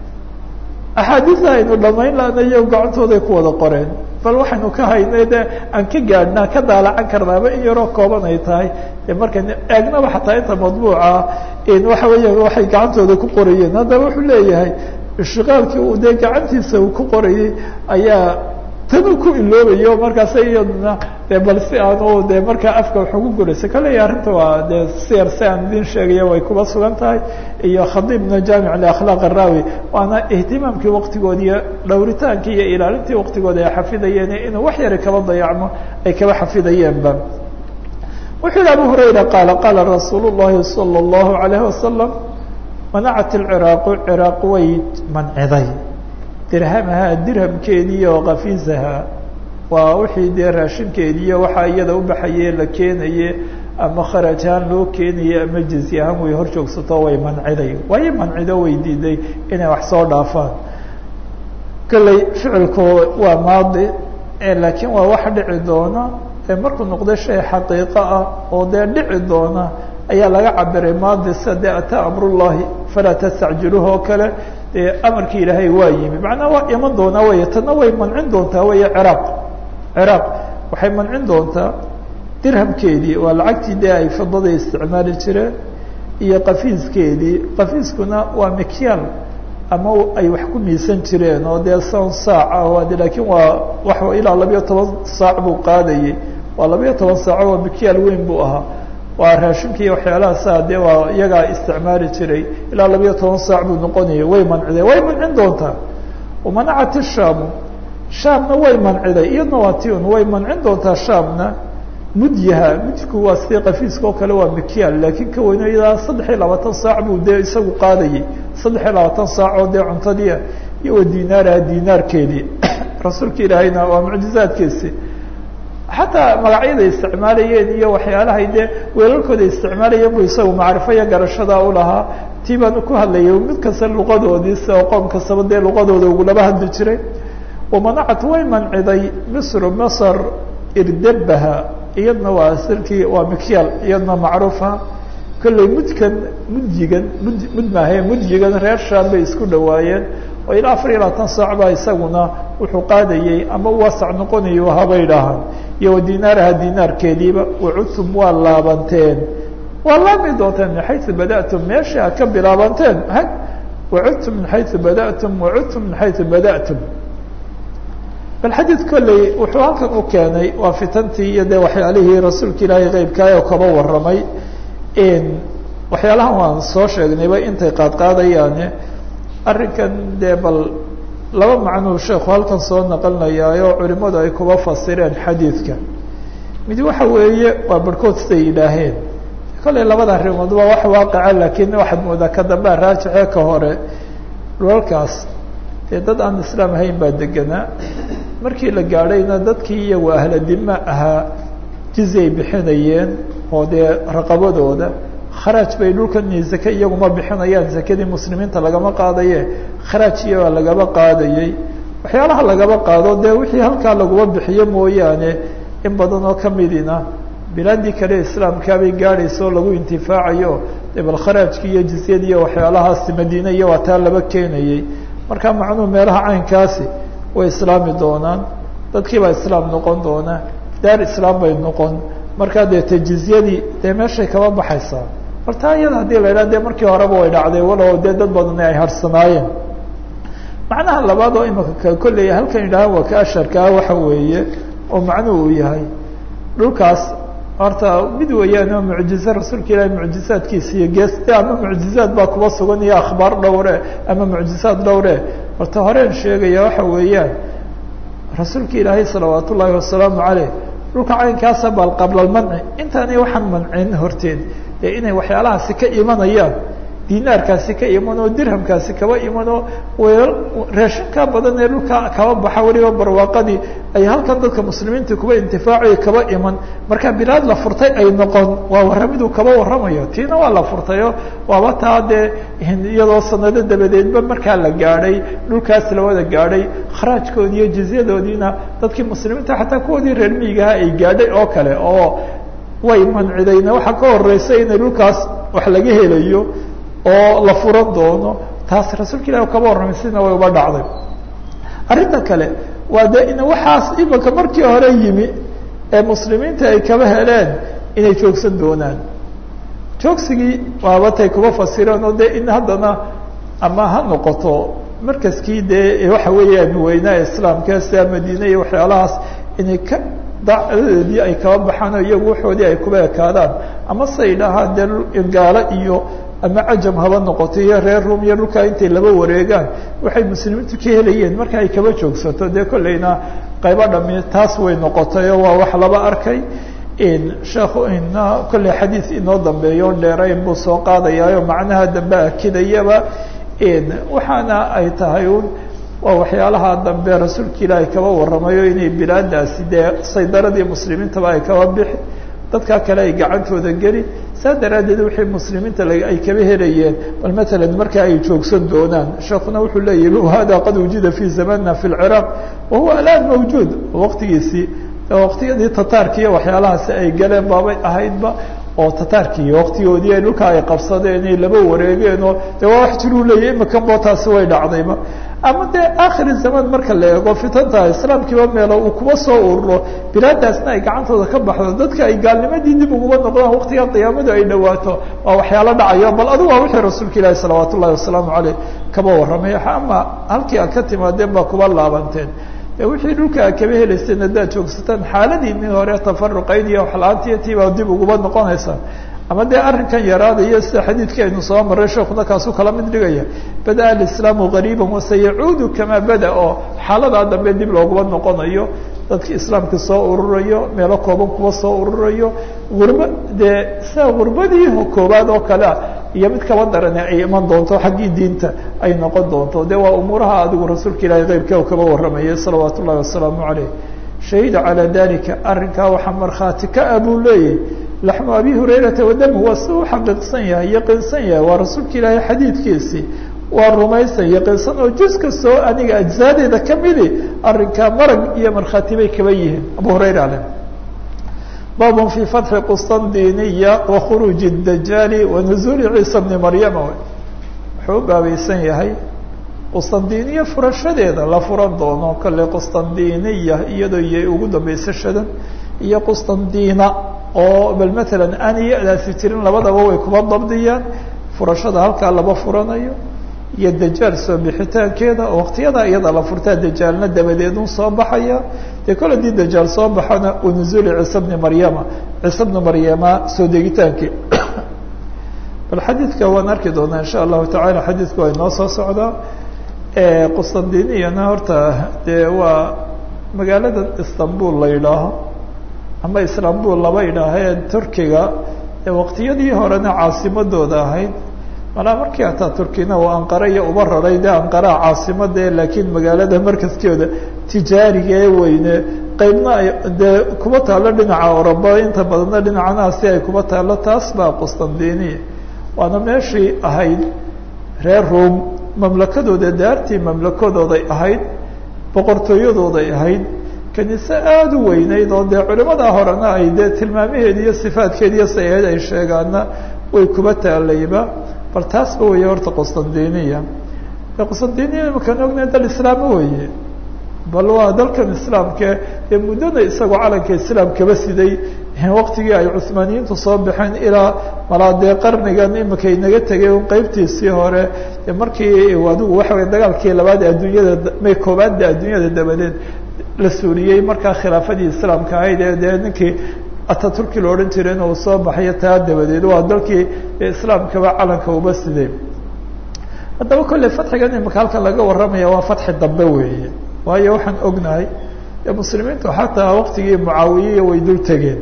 axaadiisa aynu dhamayn lana iyo gacantooday ku wada qoreen bal waxaynu ka haynay de aan ka gaadhnaa ka daalacan karnaaba in yaroo kooban ay tahay de markan eegnaba xataa inta madbuuca waxa weeya waxay gacantooda ku qorayeen haddaba wuxuu leeyahay ishtiqaalkii uu dee gacantiisa uu ku qorayay ayaa tanu ku iloobayo markaasa iyaduna de bal si aanu de markaa afka wax ugu guraysa kaleya arrinta waa de siyar si aan idin sheegaya way kuba sugan tahay iyo khadiibna jaamic liakhlaaq araawi waana ihtimaamkii waktigoodi iyo dhowritaankii iyo ilaalintii waktigooda ay xafidayeen inuu wax yara kaba dayacmo ay kaba xafidayeenba wuxuu yihi abu hurayra qaala qaala rasuul llahi salى اllahu alayhi wasalam manacat ilciraaqu ciraaq way manciday dirhamaha dirhamkeedii oo kafiisaha waa wixii dee raashinkeediiyo waxaa iyada ubaxaye la keenaye ama kharaj ahaan loo keenaye ama jezi ahaan way hor joogsato way manciday way mancido way diiday inay wax soo dhaafaan kolley ficilku waa maadi laakiin waa wax dhici doona markuu noqdo shay xaqiiqo ah oo dee dhici doona ayaa laga cabiray maadi sida dee ataa amrullahi falaa tastacjiluuh oo kale dee amarkii ilaahay waa yimi macnaa waa iman doonaa wey tana way mancin doontaa wey ciraaq ciraaq waxay mancin doontaa dirhamkeedii waa lacagtii dee ay fidada isticmaali jireen iyo qafiiskeedii qafiiskuna waa mikyaal ama ay wax ku miisan jireen oo dee sown saaca laakiin waa wax ilaa labayo toban saac buu qaadayay waa labayo toban saaco waa mikyaal weyn buu ahaa waa raashinka iyo waxyaalahaasa dee waa iyagaa isticmaali jiray ilaa labayo toban saac buu noqonayay way mancide way mancin doontaa wamanacat ishaamu shaamna way manciday iyadna waa tion way mancin doontaa shaamna mudyaha mudku waa sidii qafiiska oo kale waa mikyaal laakiin ka weyno ilaa saddex iyo labaatan saac buu dee isagu qaadayay saddex iyo labaatan saacoo dee cuntadiia iyo wa dinaaraha dinaarkeedii rasuulka ilaahayna waa mucjizaadkiisi xataa magacyada isticmaalayeen iyo waxyaalahay dee weelalkooda isticmaalayeen bu isagu macrifo iyo garashada u lahaa tii baan ku hadlayay mid kasta luqadoodiisa oo qoom kastaba dee luqadooda ugulaba hadli jiray wamanacat way manciday misru masr irdabaha iyadna waa sirkii waa mikyaal iyadna macruufa kolley mudkan mudyigan mud mud maahe mudyigan reer shaam bay isku dhawaayeen oo ilaa afar iyo labaatan saac baa isaguna wuxuu qaadayey ama waasac noqonayo habay dhahaan iyo wa dinaaraha dinaarkeediiba wacudtum waa laabanteen waa laami doonteen min xayu bada'tum meesha ad ka bilaabanteen ha wacudtum min xayu bada'tum wacudtum min xayu bada'tum bal xadiid kolley wuxuu halkan u keenay waa fitantii iyo dee waxyaalihii rasuulka ilaahay qeybkaayoo kaba warramay waxyaalahan waan soo sheegnayba intay qaadqaadayaane arrinkan dee bal laba macnuu sheekhu halkan soo naqlinayaayo culimadu ay kuba fasireen xadiidka mid waxa weeye waa barhkood siday yidhaaheen kolley labada arrimood waa wax waaqica laakiin waxaad moodaa ka dambea raajixee ka hore dhulalkaas dee dad aan islaam ahayn baa deganaa markii la gaadhayna dadkii iyagu ahla dima ahaa jizyay bixinayeen oo dee raqabadooda kharaaj bay dhulkan zake iyaguma bixinayaan zakadii muslimiinta lagama qaadaye kharaaj iyagaa lagaba qaadayey waxyaalaha lagaba qaado dee wixii halkaa laguma bixiyo mooyaane in badan oo kamidina bilaadii kale islaamkaabay gaadhaysa oo lagu intifaacayo dee bal kharaajkii iyo jizyadii iyo waxyaalahaasi madiine iyo waa taa laba keenayey marka macnuhu meelaha caynkaasi way islaami doonaan dadkiibaa islaam noqon doona daar islaam bay noqon markaa dee te jizyadii dee meeshay kaba baxaysaa bal taa iyada haddii la idhaha dee markii horeba way dhacday walow dee dad badani ay harsanaayeen macnaha labaad oo imika kolley halkan yidhahaan waa ka asharkaa waxa weeye oo macnuhu uu yahay dhulkaas horta mid weeyaan oo mucjize rasuulka ilaahi mucjizaadkiisa iyo geeste ama mucjizaad baa kuba sugan iyo akhbaar dhowre ama mucjizaad dhowre horta horeen sheegaya waxa weeyaan rasuulka ilaahay salawaat ullaahi wasalaamu caleyh dhulka caynkaasa bal qabla lmanci intaanay waxaan mancin horteed dee inay waxyaalahaasi ka imanayaan dinaarkaasi ka iman oo dirhamkaasi kaba iman oo weel raashinkaa badan ee dhulka kaba baxa weliba barwaaqadii ay halkan dadka muslimiinta kuba intifaacayo kaba iman marka bilaad la furtay ay noqon waa warramiduu kaba warramayo tiina waa la furtayo waaba taa dee iyadoo sanado dabadeedba markaa la gaadhay dhulkaas la wada gaadhay kharaajkoodii iyo jizyadoodiina dadkii muslimiinta xataa kuwoodii reer miigaha ay gaadhay oo kale oo way mancidayna waxaa ka horeysa inay dhulkaas wax laga helayo oo la furan doono taas rasuulka ilahi kaba warramay sidina way uba dhacday arrinta kale waa de in waxaas imanka markii hore yimi ee muslimiinta ay kaba heleen inay joogsan doonaan joogsigii waabatay kuba fasireen oo de in haddana ama ha noqoto markaskii dee waxa weeyaan weynaa islaamka sida madiine iyo waxyaalahaas inay ka dacdadeedii ay kaba baxaan oo iyagu waxoodii ay kuba ekaadaan ama say dhahaan dee gaalo iyo ama cajam haba noqoto iyo reer rum iyo dhulkaa intay laba wareegaan waxay muslimiintu ka helayeen marka ay kaba joogsato dee kolleyna qaybo dhami taas way noqotay oo waa wax laba arkay sheekhu ina kolley xadiid inoo dambeeyo on dheerayn buu soo qaadayaayo macnaha dambe akidayaba waxaana ay tahay un waa waxyaalaha dambe rasuulka ilaahay kaba warramayo inay bilaadaasi dee saydaradii muslimiintaba ay kaba bixi dadkaa kale ay gacantooda geli saa daraaddeed wixii muslimiinta ay kaba helayeen bal matalan marka ay joogsan doonaan sheekuna wuxuu leeyahi hada qad wujida fi zamanina fi lciraaq wahuwa alaan mawjuud waqtigiisii waqtiyadii tataarki iyo waxyaalahaasi ay galeen baabay ahaydba oo tataarkii waqtigoodii ay dhulka ay qabsadeen ay laba wareegeen oo de waa wax jiruu leeyahy imakan bo taasi way dhacdayba ama dee akhiri zaman marka la eego fitanta islaamkiiba meelo uu kuba soo ururo bilaadaasna ay gacantooda ka baxdo dadka ay gaalnimadii dib uguba noqdaan waqtiga qiyaamadu ay dhawaato waa waxyaalo dhacayo bal adigu waa wixii rasuulka ilaahi salawaat ullahi wasalaamu caleyh kaba warramay ama halkii aad ka timaadeen baa kuba laabanteen wixii dhulka a kaba helayseen haddaad joogsataan xaaladiinii hore tafaruqayn iyo waxla-aantiyo tiibaa dib uguba noqonaysaa ama dee arrinkan yaraadayo sida xadiidkii aynu soo maray sheekuna kaasuu kala mid dhigaya bada-a alislaamu gariiba wasayacuudu kamaa bada oo xaaladaa dambe dib looguba noqonayo dadki islaamka soo ururayo meelo kooban kuba soo ururayo gurba dee sida gurbadii koobaad oo kalea iyo mid kaba darane ay iman doonto xaggii diinta ay noqon doonto de waa umuuraha adigu rasuulka ilaahay keyrka kaba warramayay salawaat ullahi wasalaamu caleyh shahida calaa dalika arrinkaa waxaa markhaati ka ah buu leeyahy laxmu abi hurayrata wadamu waa si u xaqiiqsan yahay yaqiinsan yahay waa rasuulka ilaahay xadiidkiisii waa rumaysan yaqiinsan oo juz kastoo aniga ajzaadeeda kamidi arrinkaa marag iyo markhaati bay kaba yihiin abu hurayra ale baabun fii fatxi qustandiniya wa khuruuji dajaali wa nuzuuli ciisa bni maryama wuxuu u baabaysan yahay qustandiniya furashadeeda la furan doono kale qustandiniya iyadoo iyay ugu dambaysashadan iyo qustandina oo bal matalan aan iyadaasi jirin labadaba way kuba dabdiyaan furashada halkaa laba furanayo iyo dajaal soo bixitaankeeda oo waqtiyada iyada la furtaa dajaalna dabadeedun soo baxaya dee kol hadii dajaal soo baxana wanuzuuli ciise bni maryama ciise bni maryama soo degitaankii bal xadiidka waan arki doonaa insha allahu tacala xadiidku waa inoo soo socdaa qustandiniyana horta dee waa magaalada istanbul la yidhaaho ama istanbul laba yidhaahee turkiga ee waqtiyadii horena caasimadooda ahayd malaa markii hataa turkina uu anqara iyo uba raray dee anqaraa caasimada laakiin magaalada markaskeeda tijaariga ee weyne qeybna ay dee kuba taalo dhinaca oroba inta badanna dhinacanaasi ay kuba taalo taas baa qustandiniya waana meeshii ahayd reer room mamlakadooda daartii mamlakadooday ahayd boqortooyadooday ahayd kaniise aada u weyneyd oo dee culimada horena ay dee tilmaamaheedi iyo sifaadkeedi iyo sayaed ay sheegaana way kuba taalayba bal taasba weeye horta qustandiniya qustandiniya imakaan ognahay dal islaamo weeye bal waa dalkan islaamke ee muddada isagoo calanka islaam kaba siday waqtigii ay cuhmaaniyiintu soo baxeen ilaa malaa dee qarnigan imika inaga tegay un qeybtiisii hore markii adigu waxa wey dagaalkii labaad adduunyada may koobaadda adduunyada dabadeed la suuriyey markaa khilaafadii islaamka ahayd ee dee ninkii ataturki la odhan jiray in uu soo baxayo taa dabadeed waa dalkii islaamkaba calanka uba siday haddaba kolley fatxigan imika halkan laga warramaya waa fatxi dambe weeye waayo waxaan ognahay muslimiintu xataa waqtigii mucaawiyiya way dul tegeen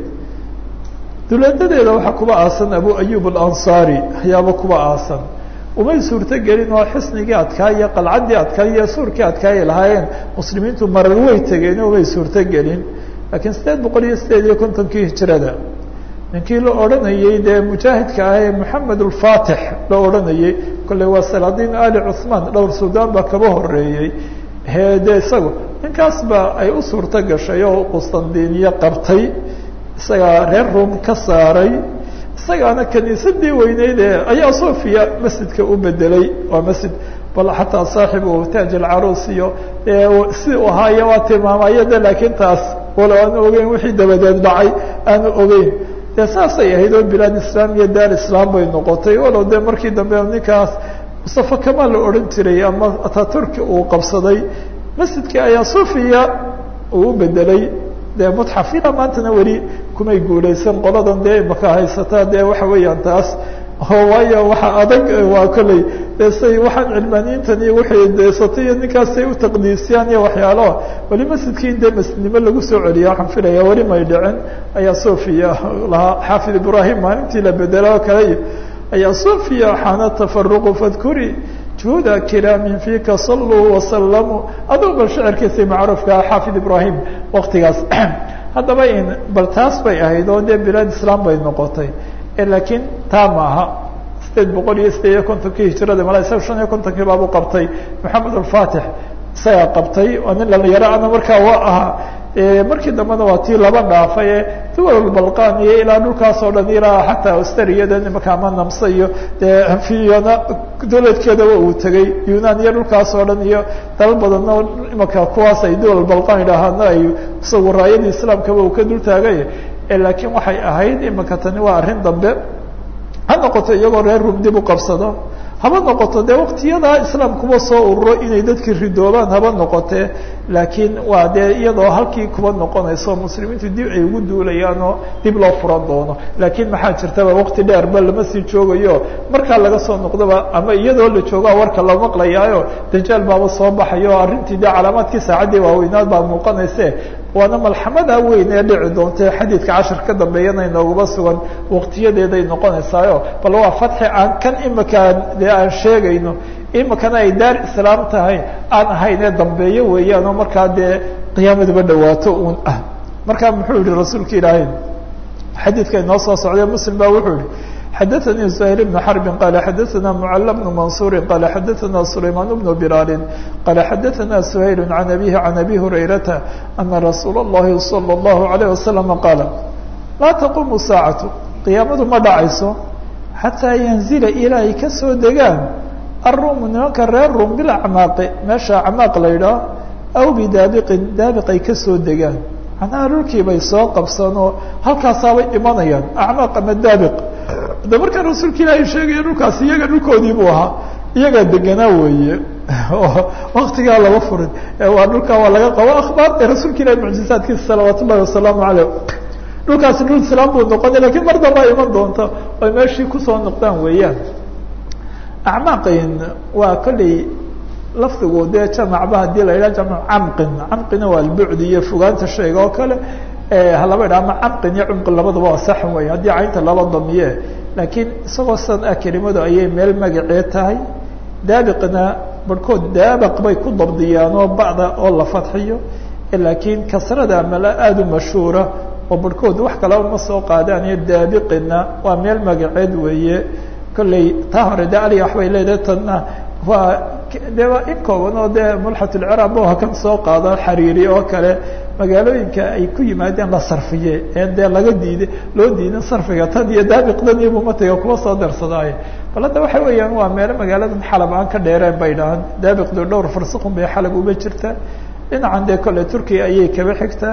duleedadeeda waxaa kuba aasan abu ayub alansaari ayaaba kuba aasan umay suurto gelin oo xisnigii adkaaya qalcaddii adkaaya iyo suurkii adkaaya lahaayeen muslimiintu marar way tegeen umay suurto gelin laakiin sideed boqol iyo sideed iyo kontonkii hijrada ninkii la odhanayey dee mujaahidka ah ee moxamed ulfatix la odhanayey kolley waa salaadiin ali cuhmaan dhowr suudaan baa kaba horeeyey de isaga ninkaas ba ay u suurto gashay oo qustandiniye qabtay isagaa reer rum ka saaray isagaana kaniisadii weyneyd ee ayaa sofia masjidka u bedelay waa masjid bal xataa saaxibu taaj alcaruus iyo si u ahaaya waa tilmaamaya de laakiin taas walo aanu ogeyn wixii dabadeed dhacay aanu ogeyn dee saasay ahayd oo bilaad islaam iyo daar islaam bay noqotay walow de markii dambe ninkaas mustafa kamal la odhan jiray ama ataturki uu qabsaday masjidkii ayaa sofia uu u bedelay dee mutxaf ilaa maantana weli kumay guulaysan qoladan dee imaka haysataa dee waxa weeyaan taas oo waayo waxa adag waa kolley de say waxaan cilmaaniyiintan iyo waxay deesatay iyo ninkaasay u taqdiisiyaan iyo waxyaaloa weli masjidkii in dee masjidnimo lagu soo celiya waxaan filaya weli may dhicin ayaa sofia lahaa xaafid ibrahim maalintii la bedelo oo kale iyo ayaa sofia xaana tafaruqu fadkuri juhuda kiraamin fika saluu wasalamuu aduu bal shicirkiisii macruufkaa xaafid ibrahim waktigaas haddaba in bal taas bay ahayd oo dee bilaad islaam bay noqotay laakiin taa maaha sideed boqol iyo sideed iyo kontonkii hijrada mala isaga shan iyo kontonkii baabu qabtay maxamed alfatix isagaa qabtay oo nin dhalinyaro ana markaa waa ahaa markii dambena waa tii laba dhaafay ee duwal balqan iyo ilaa dhulkaas oo dhan ilaa xataa austriyada imaka ama namse iyo dee anfiyana dowladkeedaba uu tegey yunan iyo dhulkaas oo dhan iyo dalal badanna imaka kuwaas ay duwal balqan idhaahaana ay isagu raayadii islaamkaba uu ka dul taagay laakiin waxay ahayd imika tani waa arrin dambe ha noqoto iyagoo reer rum dib u qabsado haba noqoto dee waktiyadaa islaamkuba soo ururo inay dadkii ridoobaan haba noqotee laakiin waa dee iyadoo halkii kuba noqonayso muslimiintu dib ay ugu duulayaan oo dib loo furan doono laakiin maxaa jirtaba wakti dheerba lama sii joogayo markaa laga soo noqdaba ama iyadoo la joogaa warka la maqlayaayo dajaal baaba soo baxayo o arrintii dee calaamaadkii saacaddii waaweynaad baa muuqanayse waana malxamada weyn ee dhici doonta xadiidka cashar ka dambeeyana inoogaba sugan waktiyadeeday noqonaysaayo bal waa fatxi aan kan imakaan dee aan sheegayno imikana ay daar islaam tahay aan ahayn ee dambeeyo weeyaan oo markaa dee qiyaamaduba dhawaato uun ah markaa muxuu yihi rasuulka ilaahay xadiidka inoo soo socday muslim ba wuxuu yihi xadaثnي زهير بن حرب qال xadaثna معل بن منصور qال xadaثna سليمان بن بلال qال xadaثna سهيل عن أبيه عن أبي هريرة أن رsuuل اللhi صلى الله عليه وسلم qاaل laa تquم الساaعaة قiyaamadu ma dhacayso xatىa ينزila ilaa ay kasoo degaan الrum nimanka reer rum bilacmaaqi meesha acmaaq la ydhaah aw bidaabiqin daabiq ay kasoo degaan macnaha dhulkii bay soo qabsanoo halkaasaabay imanayaan acmaaq ama daabiq de markaa rasuulka ilaahay sheegaya dhulkaasi iyaga dhulkoodii buu ahaa iyagaa deganaa weeye oo waktigaa lama furin waa dhulkaa waa laga qabo akhbaar ee rasuulka ilahi mucjizaadkiisa salawaat ullahi wasalaamu caleyh dhulkaasi dhul islaam buu noqonay lakiin mar dambaa iman doonta oy meeshii kusoo noqdaan weeyaan acmaaqin waa kolley lafdigu dee jamacba hadii la yidhaha jamc camqin camqina waa albucdi iyo fogaanta shayga oo kale halaba idhaha ama camqin iyo cumqin labadaba waa sax wey haddii caynta laba damiye laakiin isagoo san ah kelimadu ayay meel magacee tahay daabiqna barhkood daabaq bay ku dabdiyaan oo bacda oo la fadxiyo laakiin kasrada mala aada u mashhuura oo barhkood wax kalaba ma soo qaadaan iyo daabiqina waa meel magaceed weeye kolley taa hore de aliga waxbay leedahay tanna waa de waa in kooban oo dee mulxatulciraab o hakan soo qaado xariiri oo kale magaalooyinka ay ku yimaadeen la sarfiye ee dee laga diiday loo diidan sarfiga tan iyo daabiqdan iyo mumatiga kuwa soo darsadaaye bal hadda waxa weeyaan waa meelo magaaladan xalab aan ka dheereen bay dhahaan daabiqdu dhowr farsiqun bay xalab uba jirtaa dhinacan dee kolle turkiya ayay kaba xigtaa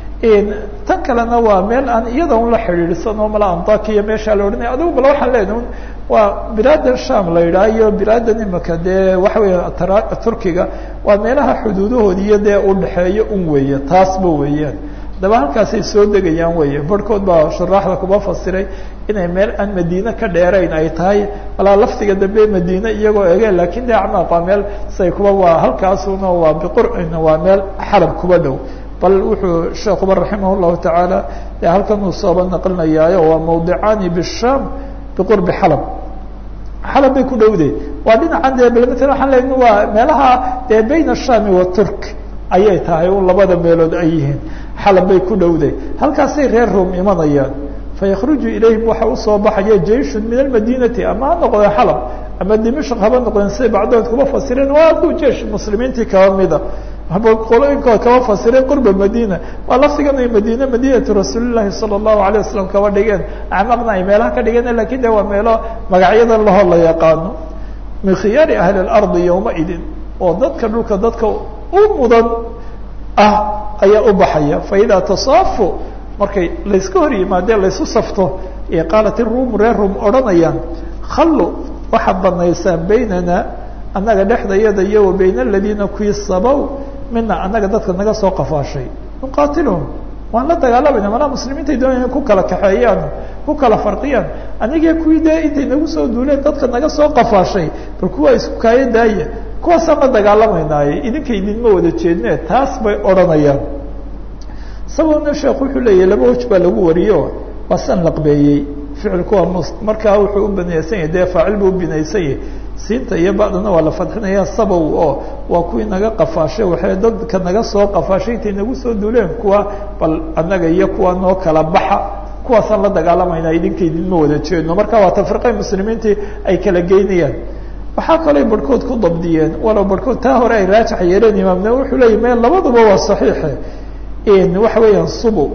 tan kalena waa meel aan iyada un la xidhiidhsan oo mala antakiya meeshaa la odhanaya adigu bal waxaan leenahay un waa bilaadan sham la yidhaha iyo bilaadan imika dee waxa weya turkiga waa meelaha xuduudahoodi iyo dee udhexeeyo un weeye taasba weeyaan haddaba halkaasay soo degayaan weeye barhkood baa shuraaxda kuma fasiray inay meel aan madiine ka dheerayn ay tahay walaa laftiga dambe madiine iyagoo ege lakin de acmaaq waa meel say kuba waa halkaasuna waa biqurcina waa meel xalab kuba dhow bal wuxuu sheekuba raximah llahu tacaala de halkan uu sooba naqlinayaayo waa mawdicaani bisham biqurbi xalab xalab bay ku dhowde waa dhinacan dee bal matala waxaan leyn waa meelaha dee bayna ashami wa turk ayay tahay un labada meelood ay yihiin xalab bay ku dhowde halkaasay reer rom imanayaan faykruju ilayhim waxa usoo baxaya jeyshun min almadinati ama ha noqdeen xalab ama dimashq haba noqdeen siday bacdood kuba fasireen waa ku jeish muslimiintii kaba mida qolooyinkood kaba fasireen qurba madina waa laftigan ay madine madinatu rasuulilahi sala allahu alayh wasalam kaba dhigeen acmaaqna ay meelaha ka dhigeen lakin de waa meelo magacyadan lahoo la yaqaano min khiyaari ahli اlardi yowmaidin oo dadka dhulka dadka u mudan ah ayaa u baxaya faida tasaafu markay layska hor yimaadeen laysu safto ee qaalat iruum reer rum odhanayaan hallu waxaad banaysaan baynana annaga dhexdayada iyo wa bayna aladiina kuwii sabow mina annaga dadka naga soo qafaashay nuqaatiluhum waan la dagaalamayna malaa muslimiintay doonaya ku kala kaxeeyaan ku kala farqiyaan anigii kuwii dee intay nagu soo duuleen dadka naga soo qafaashay bal kuwa isku kaayo daaya kuwaasaan la dagaalamaynaay idinka idinma wada jeedne taas bay odhanayaan sababna sheekh wuxuu leeyahy laba waj baa lagu wariyo waa san laqbeeyey ficilku waa mus markaa wuxuu u binaysan yahay dee faacil buu ubinaysan yahay siinta iyo bacdana waa la fadxinaya sabow oo waa kuwii naga qafaashay waxay dadka naga soo qafaashay intay nagu soo duuleen kuwa bal annaga iyo kuwa noo kala baxa kuwaasaan la dagaalamayna idinka idinma wada jeedno marka waa tafriqay muslimiintii ay kala geynayaan waxaa kaloo barhkood ku dabdiyeen walow barhkood taa hore ay raajax yeeleen imaamna wuxuu leeyay me labaduba waa saxiixe waxa weeyaan subu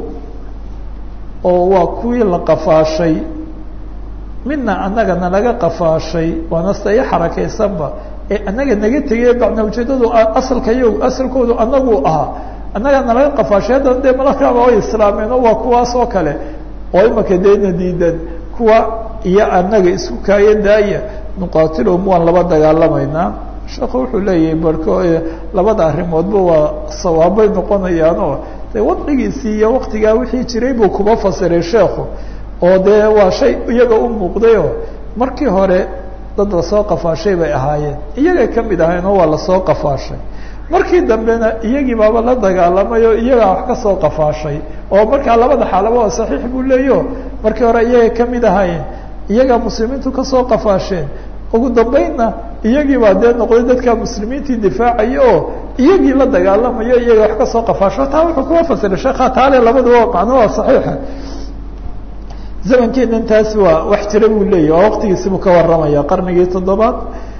oo waa kuwii la qafaashay midna annagana naga qafaashay waana sida i xarakaysanba ee annaga naga tegay bacna ujeedadu asalka yo asalkoodu anagu ahaa annagana laga qafaashay haddana dee malakaaba ay islaameen oo waa kuwaas oo kale oo imaka deena diidan kuwa iyo annaga isku kaayo daaya nuqaatilhum waan laba dagaalamaynaa sheekhu wuxuu leeyahay barko labada arrimoodba waa sawaabay noqonayaanoo de wadcigiisii iyo waktigaa wixii jiray buu kuba fasiray sheekhu oo dee waa shay iyaga u muuqdayoo markii hore dad lasoo qafaashay bay ahaayeen iyagay ka mid ahayn oo waa lasoo qafaashay markii dambena iyagii baaba la dagaalamay oo iyagaa wax kasoo qafaashay oo markaa labada xaalaba waa saxiix buu leeyo markii hore iyagay ka mid ahaayeen iyagaa muslimiintu kasoo qafaasheen ugu dambeynna iyagii baa dee noqday dadka muslimiintii difaacaya oo iyagii la dagaalamayo iyaga wax kasoo qafaasho taa wuxuu kuwa fasiray sheekha taale labaduba macno waa saxiixa zamankeedan taasi waa wax jira buu leeyahy waa waqtigiisibuu ka waramaya qarnigii toddobaad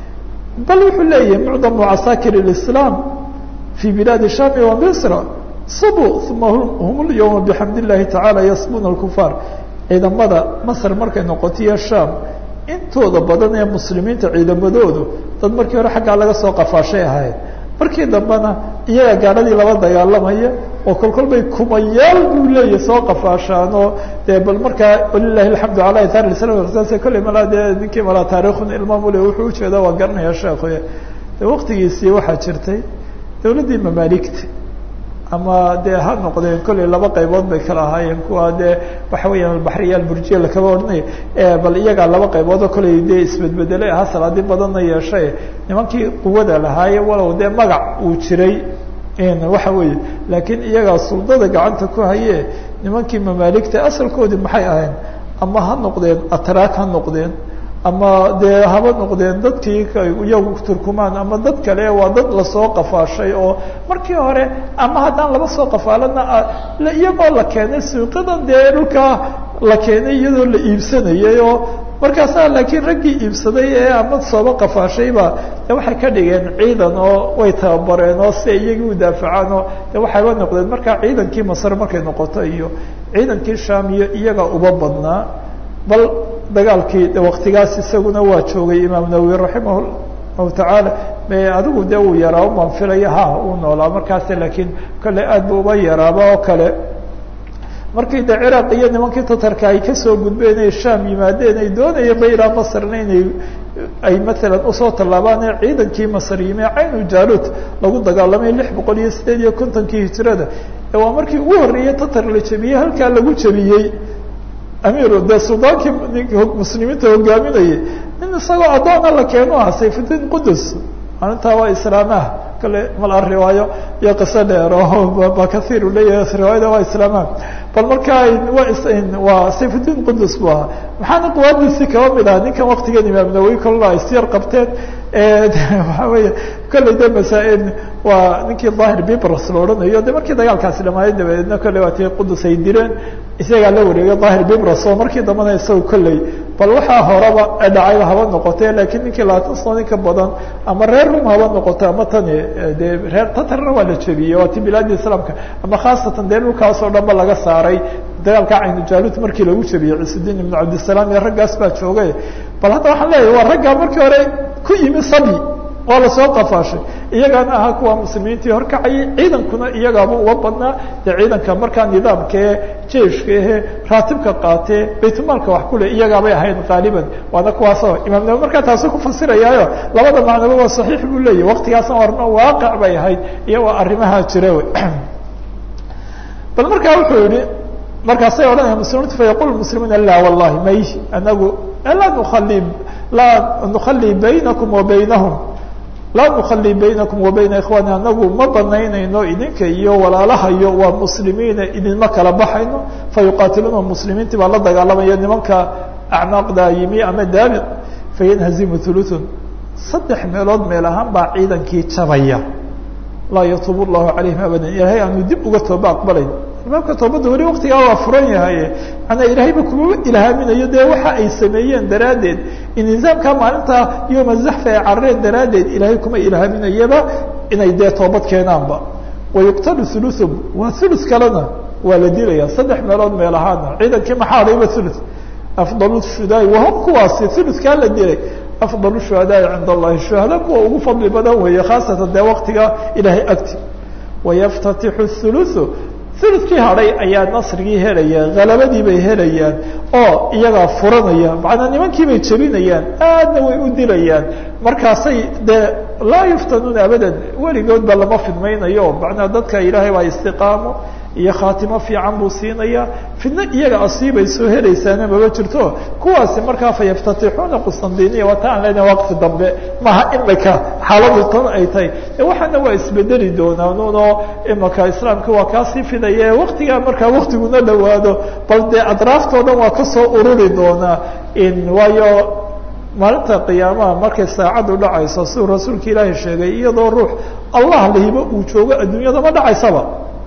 bal wuxuu leeyahay mucdamu casaakir اlislaam fi bilaadi shami wa misra sabuu uma hum lyawma bixamd illahi tacaala yasbuna alkufaar ciidamada masr markay noqotiyo sham intooda badan ee muslimiinta ciidamadoodu dad markii hore xaggaa laga soo qafaashay ahayd markii dambena iyaga gaadhadii laba dagaalamaya oo kol kol bay kumayaal buu leeyahy soo qafaashaan oo dee bal markaa walilahi alxamdu ala ithar islam kolley malaa dee ninkii malaa taarikhun ilmaamule wuxuu ujeeda waa garanaya sheekhuy de waqtigiisii waxaa jirtay dawladdii mamaaligta ama dee ha noqdeen kolley laba qaybood bay kala ahaayeen kuwa dee waxa weeyaan albaxriya alburjiya lakaba odhanay bal iyagaa laba qayboodoo kolley dee isbedbedelay ahaa salaadi badanna yeeshay nimankii quwada lahaaye walow dee magac uu jiray waxa weeye laakiin iyagaa suldada gacanta ku haye nimankii mamaaligta asalkoodii maxay ahayn ama ha noqdeen atraak ha noqdeen ama dee haba noqdeen dadkii iyagu turkumaan ama dad kale waa dad lasoo qafaashay oo markii hore ama haddaan laba soo qafaalana iyagoo la keenay suuqadan dee dhulkaa la keenay iyadoo la iibsanayay oo markaasaa laakiin raggii iibsaday ee ama sooba qafaashayba de waxay ka dhigeen ciidan oo way tababareen oo si iyagii u daafacaan oo de waxayba noqdeen markaa ciidankii masre markay noqoto iyo ciidankii sham iyo iyaga uba badnaa bal dagaalkii de waktigaas isaguna waa joogay imaam nawowi raximah llahu tacaala adigu de uu yaraa umaan filaya ha uu noolaa markaas laakiin kale aad bu uba yaraaba oo kale markii de ciraaq iyo nimankii tatarka ay kasoo gudbeen ay sham yimaadeen ay doonayeen ba ilaa masrna inay ay maalan usoo tallaabaan ee ciidankii masr yimi caynu jalut lagu dagaalamay lix boqol iyo sideed iyo kontonkii hijrada waa markii ugu horreeyey tatar la jebiyey halkaa lagu jebiyey amiru de suldaankii muslimiinta hogaaminayay nin isagoo addoona la keeno ah sayfudiin qudus maalintaa waa islaamaha kale mala riwaayo iyo qiso dheer oo ba kaiir u leeyahay riwaayada waa islaamaha bal markaa waa sayfudiin qudus bu ahaa maxaana quwaadiisii kaba mid aha ninkan waktigan imaam nawowi kolla ay siyar qabteen waxa weeye kolley de masaa-il waa ninkii daahir bibras la odhanayo de markii dagaalkaasi dhamaayay dabadeedna kolley waa tii qudus ay direen isagaa la wareegay daahir bibras oo markii dambana isaga kolley bal waxaa horaba dhacayba haba noqotee laakiin ninkii labaatan sano ninka badan ama reer rum haba noqote ama tani dee reer tatarna waa la jebiyey waa ti bilaadi islaamka ama khaasatan dee dhulkaas oo dhan ba laga saaray dagaalka caynujalut markii lagu jebiyey ciisudiin ibnu cabdisalaam iyo raggaas baa joogay bal hadda waxaan leeyahay waa raggaa markii hore ku yimi sabi waa lasoo qafaashay iyagaana ahaa kuwa muslimiintii horkacayay ciidankuna iyagaaba uga badnaa dee ciidanka markaa nidaamkae jeiska ahe raatibka qaatee baytulmaalka wax kule iyagaabay ahayd qaaliban waana kuwaasoo imaam nawi markaa taasu ku fasirayaayo labada macnoba waa saxiix buu leeyahy waktigaasna warna waaqic bay ahayd iyo waa arrimaha jira wey bal markaa wuxuu yihi markaasay odhanaya muslimiintu fayaqul muslimuuna la wallahi may anagu laa nuali laa nukhali baynakum wa baynahum laa nukhali baynakum wa bayna ikhwaani anagu ma banaynayno idinka iyo walaalahayo waa muslimiina idinma kala baxayno fayuqaatiluuna muslimiintii baa la dagaalamaya nimanka acnaaqda yimi ama daabi fayanhazimu thuluthun saddex meelood meel ahaan baa ciidankii jabaya laa yatuub llahu calayhim abadan ilaahay aanu dib uga tooba aqbalayn imaamka toobadda weli waktigaa waa furan yahay manaa ilaahayba kuma ilhaaminayo dee waxa ay sameeyeen daraaddeed in nizaamka maalinta yoma zaxfa ay carareen daraaddeed ilaahay kuma ilhaaminayaba inay dee toobad keenaanba wayuqtalu thuluthum waa thuluth kalena waa la dilaya saddex meelood meel ahaana ciidankii maxaa dhayba thuluth afdal shudaai wahum kuwaasi thuluthkaa la dilay afdal shuhadaai cinda allahi shuhada kuwa ugu fadli badan weeye khaasatan dee waktiga ilaahay agti wayaftatixu thuluthu uludkii hadhay ayaa nasrigii helaya halabadii bay helayaan oo iyagaa furanaya macnaa nimankii bay jebinayaan aadna way u dilayaan markaasay dee laa yuftanuuna abadan weligoodba lama fidmaynayo macnaa dadka ilaahay baa istiqaamo iyo khaatimo fiican buu siinaya fidno iyaga asiibay soo helaysaana maba jirto kuwaasi markaa fa yaftatixuuna qustandiniya waa ta aan leenahay waqti dambe maha imika xaaladu tan ay tahay waxaana waa isbedeli doonaanuno imika islaamka waa kaasii fidaya waktigaa markaa waktiguna dhawaado bal dee adraaftoo dhan waa kasoo ururi doonaa waayo maalinta qiyaamaha markay saacaddu dhacayso siduu rasuulka ilaahi sheegay iyadoo ruux allah lahiba uu joogo adduunyada ma dhacaysaba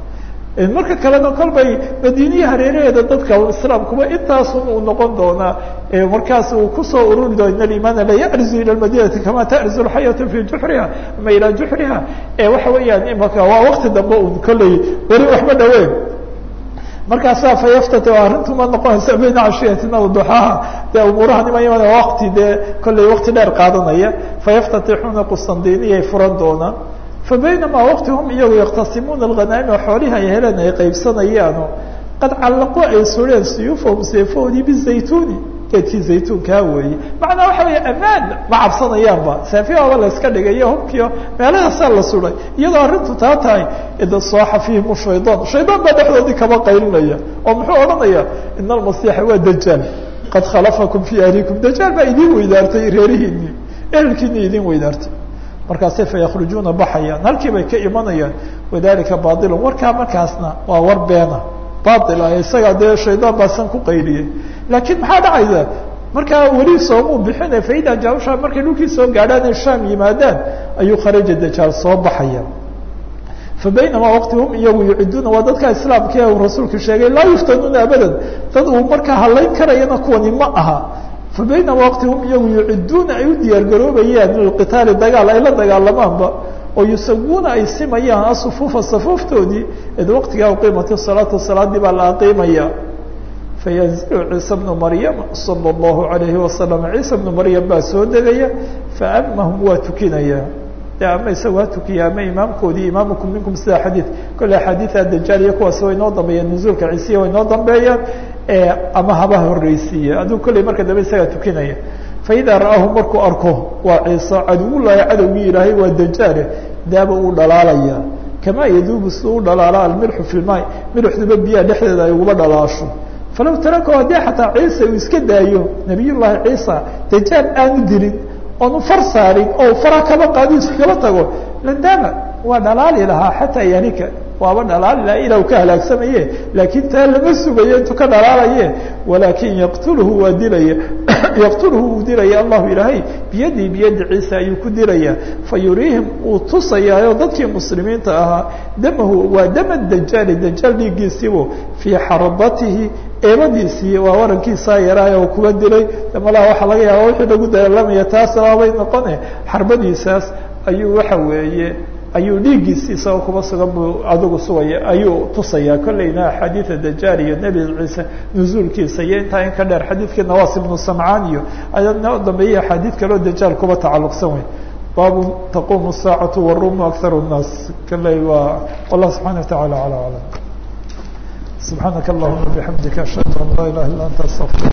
marka kalena kolbay madiiniya hareeraheeda dadka islaamkuba intaasun uu noqon doonaa markaas uu kusoo ururi doo in alimaana la yarzu ila madinati kama tarzu lxayatu fi juxriha ama ilaa juxriha waxa weeyaan imaka waa wakti dambe un kolley weli waxba dhaweyn markaasaa fayaftat arrintuma noqonaysa bayna cashiyatina waduxaaha dee umuuraha nima iman wakti dee kolley wakti dheer qaadanaya fayaftatixuuna qustandiniyay furan doonaan fabaynamaa waqti hum iyagu yaktasimuuna alghanaa'ima xoolihi ay heleen ay qaybsanayaano qad callaqu ay sureen suyuufahum seefahoodii bizaytuuni geedkii zaytuunkaa weeye macnaa waxa weeye ammaan ma cabsanayaanba seefyaaba la iska dhigayo hubkiio meelahaasaa la suday iyadoo arrintu taa tahay ida sooxa fiihim shaydaan shaydaan baa dhexdoodii kaba qaylinaya oo muxuu odhanaya ina almasiixa waa dajaal qad khalafakum fii ahlikum dajaal baa idin weydaartay reerihiinii ehelkiinii idin weydaartay markaasay fayakhrujuuna baxayaan halkii bay ka imanayaan wadalika bailun warkaa markaasna waa war beena bail ah isagaa dee shaydaan baa san ku qayliyey laakiin maxaa dhacaysa markaa weli soomuu bixina faida jausha markay dhulkii soo gaadhaan ay shaam yimaadaan ayuu kharaja dajaal soo baxaya fa baynamaa waqti hum iyagu yuciduuna waa dadka islaamka ee uu rasuulku sheegay laa yuftanuuna abadan dad uu markaa halayn karayana kuwani ma aha fa baynama waqti hum iyagu yuciduuna ay u diyaar garoobayaan lilqitaali dagaal ay la dagaalamaanba oo yusawuuna ay simayaan asufuufa safuuftoodii id waqtigaa uqiimati salaatu salaadii baa la aqiimaya fayanzilu ciisa bnu maryama sala allahu alayhi wasalam ciisa bnu maryam baa soo degaya faamahum waa tukinaya de ama isagu ha tukiya ama imaamkoodii imaamukum minkum sida xadiid kolle axaadiida dajaal iyo kuwaasi way noo dambeeyeen nuzuulka ciisiya way noo dambeeyaan ama haba horreysiiye aduu kolley marka dambe isagaa tukinaya faidaa ra'aahu markuu arko waa ciise caduwullaahi cadowgii ilaahay waa dajaale daaba uu dhalaalaya kamaa yaduubu siduu u dhalaala almilxu fi lmaay milxduba biyaha dhexdeeda ay uguba dhalaasho falaw tarakahu haddii xataa ciise uu iska daayo nabiy llaahi ciisa dajaal aanu dilin oonu far saarin oo fara kaba qaadi iskaba tago landaama waa dhalaali lahaa xataa yahlika waaba dhalaali lahaa ilaa u ka halaagsamaye laakiin taa lama sugayo intuu ka dhalaalaye walaakin yaqtulhu waa dilaya yaqtulhu uu dilaya allahu ilaahay biyadii biyadi ciisa ayuu ku dilaya fa yuriihim uu tusayaayo dadkii muslimiinta ahaa damahu waa dama dajaali dajaal dhiiggiisiibu fii xarbatihi eebadiisii waa warankiisaa yaraay oo kuga dilay malaha waxaa laga yaaba wixii lagu dagaalamaya taas abaabay noqone xarbadiisaas ayuu waxa weeye ayuu dhiiggiisi isagoo kuba sugan buu adigu sugaya ayuu tusayaa kolleyna axaadiida dajaal iyo nebi ciise nuzuulkiisa iyo intaa in ka dheer xadiidkii nawaas ibnu samcaan iyo ayadna dambeeyey axaadiid kaleo dajaal kuba tacalluqsan wey baabu taqumu saacatu warumu akharu nnaas kolley waa wallah subxana wa tacala ala aclam subxaanaka allahuma bixamdika ashhadu an laa ilaha illa anta astaqfir